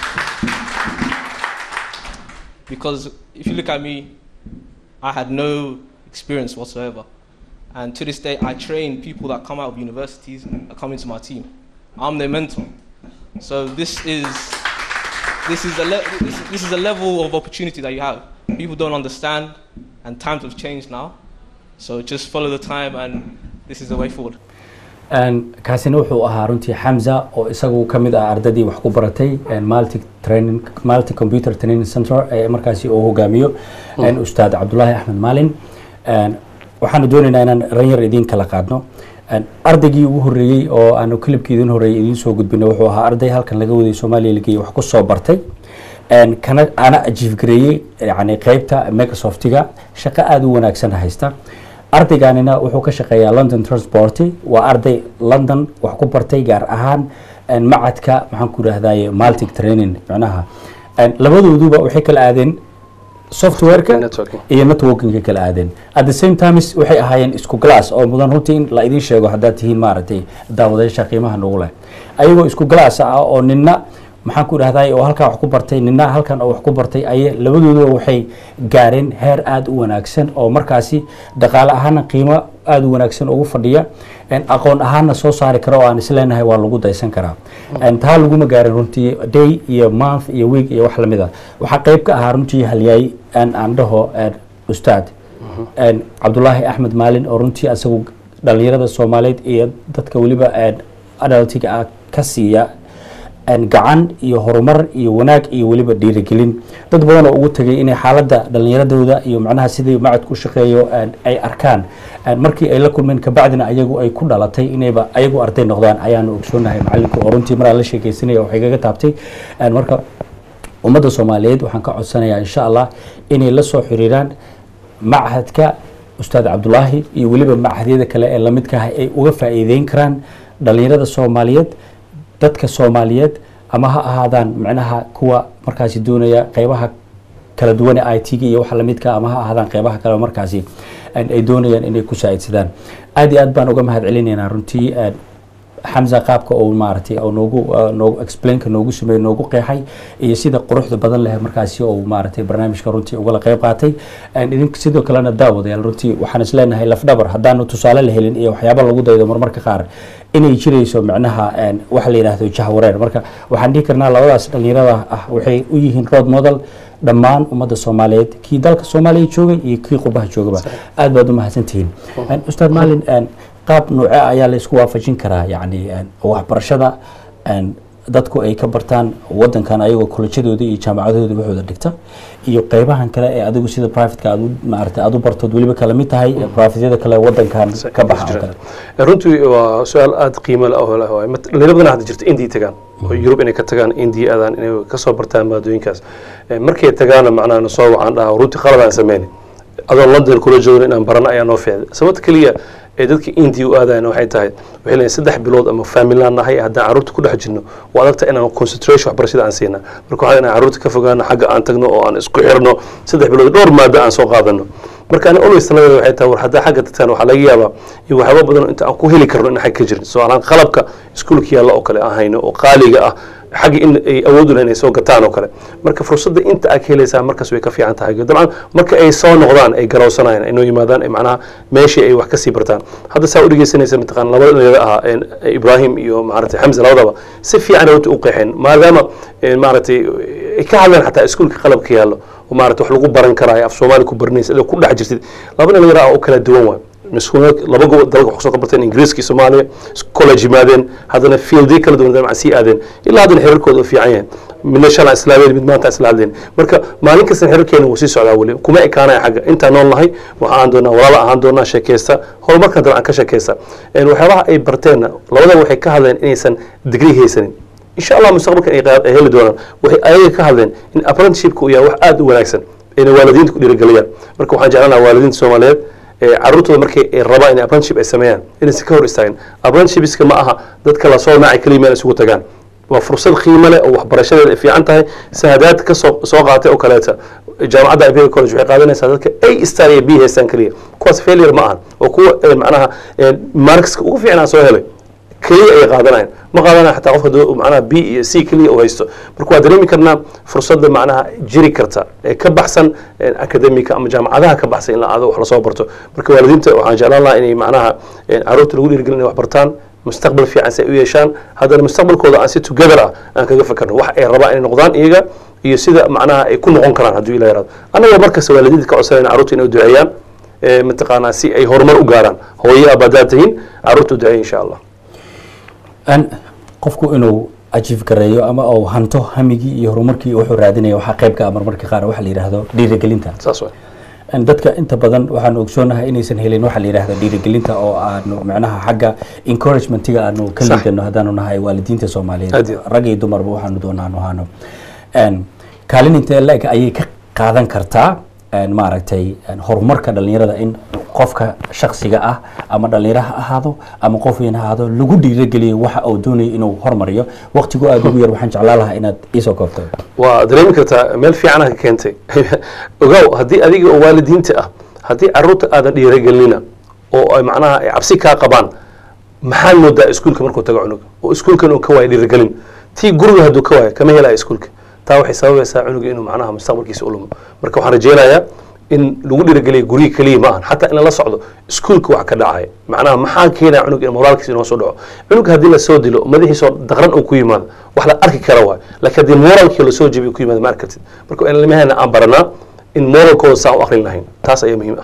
because if you look at me, I had no experience whatsoever, and to this day I train people that come out of universities that come into my team. I'm their mentor, so this is this is a le- this, this is a level of opportunity that you have. People don't understand, and times have changed now. So just follow the time, and this is the way forward. Een, kaasina wuxuu ahaa runtii xamza oo isagu ka mid ah ardadii wax ku baratay een, multi training multi computer training center ee markaasi uu hogaamiyo een, ustaad cabdulaahi axmed maalin Een, waxaanu doonaynaa inaan ranyar idiin kala qaadno Een, ardaygii ugu horreeyey oo aanu kilibkii idin horreeyey idiin soo gudbino wuxuu ahaa arday halkan laga waday soomaaliya la geeyey wax ku soo bartay Een, kana ana ajiif gareeyey yani qeybta microsoftiga shaqo aada u wanaagsan haysta ardayganina wuxuu ka shaqeeyaa london transport waa arday london wax ku bartay gaar ahaan een, macadka maxaan ku idhahdaye multic training macnaha een, labadooduba waxay kala aadeen softwareka Networking. iyo networkingka kala aadeen at the same times waxay ahaayeen isku glass oo mudan runtii in la idin sheego haddaad tihiin maaragtay daawadayaasha qiimaha nagu leh ayagoo isku glass ah oo nina maxaan ku idhahday oo halkaa wax ku bartay nina halkan oo wax ku bartay ay labadooduba waxay gaareen heer aada u wanaagsan oo markaasi dhaqaale ahaana qiimo aada u wanaagsan ugu fadhiya een, aqoon ahaana soo saari kara oo aan isleenahay waa lagu daysan karaa een, taa laguma gaarin runtii day iyo month iyo week iyo wax lamid a waxaa qayb ka ahaa runtii halyaay aan aan dhaho een, ustaad een, cabdulaahi axmed maalin oo runtii asagu dhalinyarada soomaaliyeed iyo dadka weliba een, adaltiga ah ka siiya een, gacan iyo horumar iyo wanaag iyo weliba dhiirigelin dad badan oo ugu tegay inay xaaladda dhalinyaradooda iyo macnaha sidii macadku u shaqeeyo een, ay arkaan een, markii ay la kulmeen kabacdina ayagu ay ku dhalatay inayba ayagu arday noqdaan ayaanu ogsoonahay macallinka oo runtii maraa la sheekeysanaya waxay kaga taabtay een, marka ummadda soomaaliyeed waxaan ka codsanayaa insha allah inay la soo xiriiraan machadka ustaad cabdulaahi iyo weliba machadyada kale ee lamidka ah ay uga faa'iideyn karaan dhalinyarada soomaaliyeed dadka soomaaliyeed ama ha ahaadaan macnaha kuwa markaasi doonaya qeybaha kala duwan ee i t-ga iyo waxa lamidka ama ha ahaadaan qeybaha kale markaasi een, ay doonayaan inay ku saacidsadaan aad iyo aad baan uga mahad celinaynaa runtii een, xamza qaabka uu maaragtay oo noogu uh, noogu explainka noogu sameeyey noogu qeexay iyo sida quruxda badan leh markaasi uu maaragtay barnaamijka runtii ugala qayb qaatay Een, idink sidoo kalena daawadayaal runtii waxaan isleenahay lafdhabar haddaanu tusaale la helin iyo waxyaaba lagu daydo marmarka qaar inay jirayso macnaha een, waxa la yidhaahdo jahwareer marka waxaan dhihi karnaa labadaas dhalinyarada ah waxay u yihiin road model dhammaan ummadda soomaaliyeed kii dalka soomaaliya joogay iyo kii qurbaha joogaba aad baad u mahadsantihiin Een, ustaad maalin een, qaab nuuce ayaa la isku waafajin karaa yacni een, waxbarashada een, dadku ay ka bartaan wadankan ayagoo kolejyadooda iyo jaamacadooda waxooda dhigta iyo qeybahan kale ee adigu sida privateka aad u maaragtay aad u bartood weliba kala mid tahay privatyada kale wadankan ka baxa oo kale runtii waa su-aal aada qiimo leh oo leh waay Mat- dhalinyaro badan hadda jirta indiya tagaan oo yurub inay ka tagaan indiya aadaan inay kasoo bartaan maadooyinkaas Eh, markay tagaana macnaha na soo wacaan dhaha runtii qaladaan sameyni adoo london kula joogna inaan barano ayaa noo fiicday sababta keliya ee dadka indiya u aadayan waxay tahay waxay leeyihin saddex bilood ama faamilaan nahay haddaan carruurta ku dhex jirno waa adagta inaan concentration waxbarashada aan siina marka waxaa inaan carruurta ka fogaano xagga aan tagno oo aan isku xirno saddex bilood dhowr maado aan soo qaadano marka ani always taladeeda waxay tahay war haddaa xagga tagtaan waxaa laga yaabaa iyo waxyaaba badan oo inta aan ku heli karno in xagga ka jirin soo alaan qalabka iskuulka yaalla oo kale aan hayno oo qaaliga ah xagga in ay awood u leh inay soo gataan oo kale marka fursadda inta aad ka helaysaa markaas way ka fiican tahay dabcan marka ay soo noqdaan ay garowsanayaan ay noo yimaadaan ay macnaha meeshii ay wax kasii bartaan hadda saa u dhegeysanaysa mataqaan labada dhalinyaro ahaa een, ibrahim iyo maaragtay xamse labadaba si fiican ay runtii u qeexeen maadaama een, maaragtay ay ka hadleen xataa iskuulka qalabka yaallo oo maaragtay wax lagu baran karaayo af soomaali ku baranaysa adoo ku dhex jirtid laba dhalinyaro ah oo kala duwan waay iskuul laba gobol dalka wax kusoo qabarteen ingiriiska iyo soomaaliya college yimaadeen haddana fieldiyo kala duwan dabcan sii aadeen ilaa haddana xiriirkooda u fiican yahay midna shalaa islaameed mid maanta isla hadleen marka maalin kasta xiriirkeena wuu sii socdaa weli kuma ekaanaya xagga intaan nool nahay waxa aan doonaa walaala ahaan doonaa sheekeysta horumarkan dabcan ka sheekeysta Een, waxyaabaha ay barteenna labadaba waxay ka hadleen inaysan digrii haysanin insha allah mustaqbalkan ay qaad- ay heli doonaan waxay ayaga ka hadleen in apprenticeshipka uu yahay wax aada u wanaagsan ayna waalidiinta ku dhiirigeliyaan marka waxaan jeclaan lahaa waalidiinta soomaaliyeed ee carruurtooda markay ay rabaan inay apprenticeship ay sameeyaan inaysan ka hor istaagin apprenticeshipska ma aha dadka la soo nacay keliya meel isugu tagaan waa fursad qiimo leh oo waxbarashadeeda ay fiican tahay sahadaad ka soo soo qaatay oo kaleeta jaamacadda imperial college waxay qaadanaysaa dadka a star iyo b haystaan keliya kuwaas failure ma ahan oo kuwa eh, macnaha eh, markska ugu fiicnaa soo helay keliya ay qaadanayaan ma qaadanaya xataa qofka doo- macnaha b iyo c keliya uu haysto marka waa dareemi karnaa fursadda macnaha jiri karta ee ka baxsan eh, akademika ama jaamacadaha ka baxsan in la aado wax lasoo barto marka waalidiinta waxaan jeclaan lahaa inay macnaha eh, carruurta lagu dhiirigelin inay wax bartaan mustaqbal fiican si ay u yeeshaan haddana mustaqbalkooda aan si together ah aan kaga fakarno wax ay rabaan inay noqdaan iyaga iyo sida macnaha ay ku noqon karaan hadduu ilah yaraado annagoo markasta waalidiinta ka codsanayna carruurta inay u duceeyaan eh, mataqaanaa si ay horumar u gaaraan hooyo abaadaad tihiin carruurta u duceeya insha allah Een, qofku inuu ajiif gareeyo ama uu hanto hamigii iyo horumarkii wuxuu raadinaya waxaa qayb ka ah marmarka qaar waxa la yidhaahdo dhiirigelinta saas waay Een, dadka inta badan waxaanu ogsoonahay inaysan helin waxa la yidhaahdo dhiirigelinta oo aanu macnaha xagga encouragement-iga aanu ka Sax. liidano haddaanu nahay waalidiinta soomaaliyeed Aad iyo aad. rag iyo dumarba waxaanu doonaanu ahaano Een, kaalin intee la-eg ayay ka qaadan kartaa een, maaragtay een, horumarka dhalinyarada in qofka shaksiga ah ama dhalinyaro ha ahaado ama qof weyn ha ahaado lagu dhiirageliyo waxa uu doonayo inuu hormariyo waqtigu aada ugu yar waxaan jeclaan lahaa inaad iisoo koobto waa dareemi kartaa meel fiicana ka keentay ogow haddii adiga oo waalidiinta ah haddii caruurta aadan dhiiragelinina oo ay macnaha ay cabsi kaa qabaan maxaad moodaa iskuulka markuu tago cunuga oo iskuulkan uu ka waayo dhiiragelin tii guriga hadduu ka waayo kama helaya iskuulka taa waxay sababaysaa cunuga inuu macnaha mustaqbalkiisa u lumo marka waxaan rajeynayaa in lagu dhiirageliya guriga keliya ma ahan xataa in lala socdo iskuulka wax ka dhacaya macnaha maxaa keenaya cunuga in moraalkiisa inoo soo dhaco cunuga haddii lasoo dilo madaxiisoo daqran uu ku yimaado wax la arki kara waay laakiin haddii moraalkii lasoo jebiyo ku yimaado ma arki kartid marka ilmaheena aan baranaa in moralkooda saa u akrin lahayn taas ayaa muhiim ah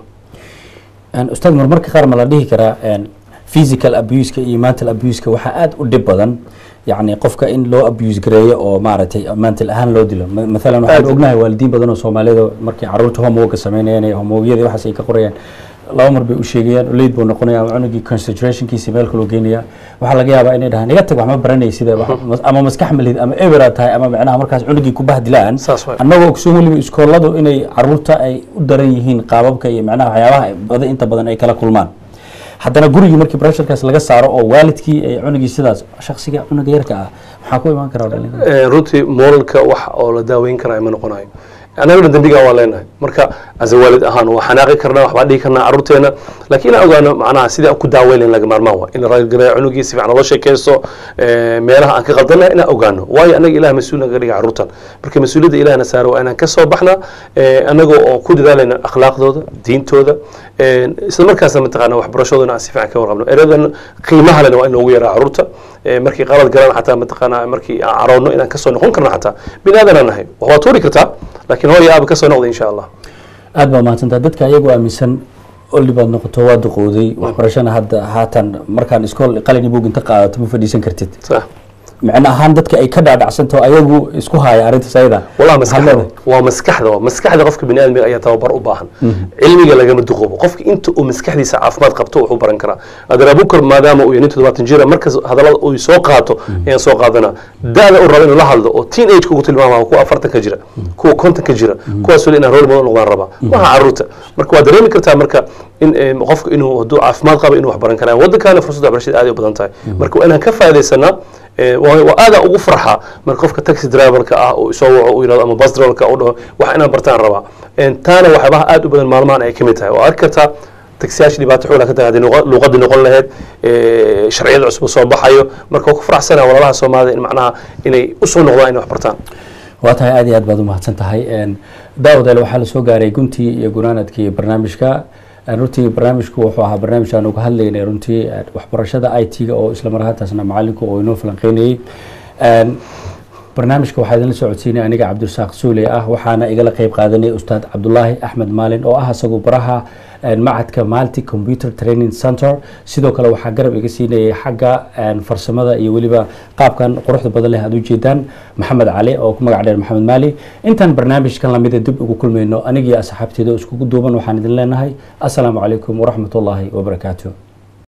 Een, ustaad marmarka qaar ma la dhihi karaa een, physical abuseka iyo mental abuseka waxaa aada u dhib badan yacni qofka in loo abuse gareeyo oo maaragtay mental ahaan loo dilo Ma- mathalan waxaan Aad. ognahay waalidiin badan oo soomaalida markay caruurta homeworka sameynayaan iyo homeworkyada waxaas ay ka qorayaan laba mar bay u sheegayaan leyd buu noqonaya ama cunugii concentrationkiisa meel kaloo geenaya waxaa laga yaabaa inay dhahaan iga tag wax ma baranay sida wax- ama maskax malid ama ebera tahay ama macnaha markaas cunugii ku bahdilaan Saas waay. annagoo ogsoon weliba iskooladu inay caruurta ay u daran yihiin qaababka iyo macnaha waxyaabaha ay badan inta badan ay kala kulmaan haddana gurigii markii pressurekaas laga saaro oo waalidkii ay cunugii sidaas shaksiga cunuga yarka ah maxaa ku imaan kara dhalinyarada Eh, runtii moralka wax oo la daaweyn karaa ma noqonayo annagana dembigaa waa leenahay marka asa waalid ahaan waa xanaaqi karnaa waxbaa dhihi karnaa caruurteena laakiin inaan ogaano macnaha sidii aan ku daaweyn lahayn laga maarmaan waa in la raaligareeyo cunugii si fiican loo sheekaysto eh, meelaha aan ka qaldannahay inaan ogaano waayo annaga ilaah mas-uul naga dhiga caruurtan marka mas-uuliyadda ilahna saaro waa inaan ka soo baxna eh, annagoo oo ku dadaalayna akhlaaqdooda diintooda eh, isla markaasna mataqaana waxbarashadoodana aan si fiican ka warqabno eradan qiimaha lena waa in loogu yaraa caruurta Eh, markii qalad galaan xataa mataqaana markii aan caroonno inaan kasoo noqon karno xataa bini aadanaan nahay wax waa tuuri kartaa laakiin hooy aaba kasoo noqda insha allah aada baa mahadsantaa dadka ayagu aaminsan oli baad noqoto waa duqowday waxbarashana hadda haatan markaan iskool qalin buug inta qaadato ma fadhiisan kartid Sax. micno ahaan dadka ay ka dhaadhacsanto ayagu isku haya arrintaas ayada والله Maxaad مسكحده leedahay? waa maskaxda waa maskaxda qofka bini aadmiga ayaa tababar u baahan cilmiga lagama duqoobo qofka inta uu maskaxdiisa caafimaad qabto wuxuu baran karaa adeer abukar maadaama uu yahay nin toddobaatan jira markas hadallada uu soo qaato ayaan soo qaadana da-da uu rabo inuu la hadlo oo teen age ugu tilmaama kuwa afartan ka jira kuwa konton ka jira kuwaas weli inaan role model noqdaan rabaa maaha caruurta marka waa dareemi kartaa marka in eh, qofka inuu hadduu caafimaad qabo inuu wax baran karaa waddankaana fursadda waxbarashada aad ay u badan tahay marka waa inaan ka faaidaysanaa Eh, waa waa aada ugu farxa marka qofka taxi driverka ah uu soo waco uu yirahdo ama bus driverka uu dhaho wax inaan bartaan rabaa En taana waxyaabaha aad u badan maalmahan ay ka mid tahay waa arki kartaa taksiyaasha dhibaato xoogla ka tahay haddii luqa- luqadii noqon lahayd eh, sharciyada cusub soo baxayo marka waa ku faraxsanaa walaalaha soomaalida in macnaha inay usoo noqdaan inay wax bartaan waa tahay aad iyo aad baad u mahadsan tahay Een, daawadeel waxaa la soo gaaray guntii iyo gunaanadkii barnaamijka Een, runtii barnaamijku wuxuu ahaa barnaamij aan uga hadlaynay runtii een, waxbarashada i t-ga oo isla mar ahaantaasna macalinku oo inoo falanqeynayay Een, barnaamijka waxaa idinla socodsiinay aniga cabdirasaaq suule ah waxaana igala qeyb qaadanay ustaad cabdulaahi axmed maalin oo ah isagu baraha een, macadka malti computer training center sidoo kale waxaa garab iga siinayay xagga een, farsamada iyo weliba qaabkan quruxda badan leh aad ujeedaan maxamed cali oo ku magac dheer maxamed maali intaan barnaamijkan lamida dib ugu kulmayno anigii asxaabteeda oo iskugu duuban waxaan idin leenahay asalaamu calaykum waraxmatullaahi wabarakaatu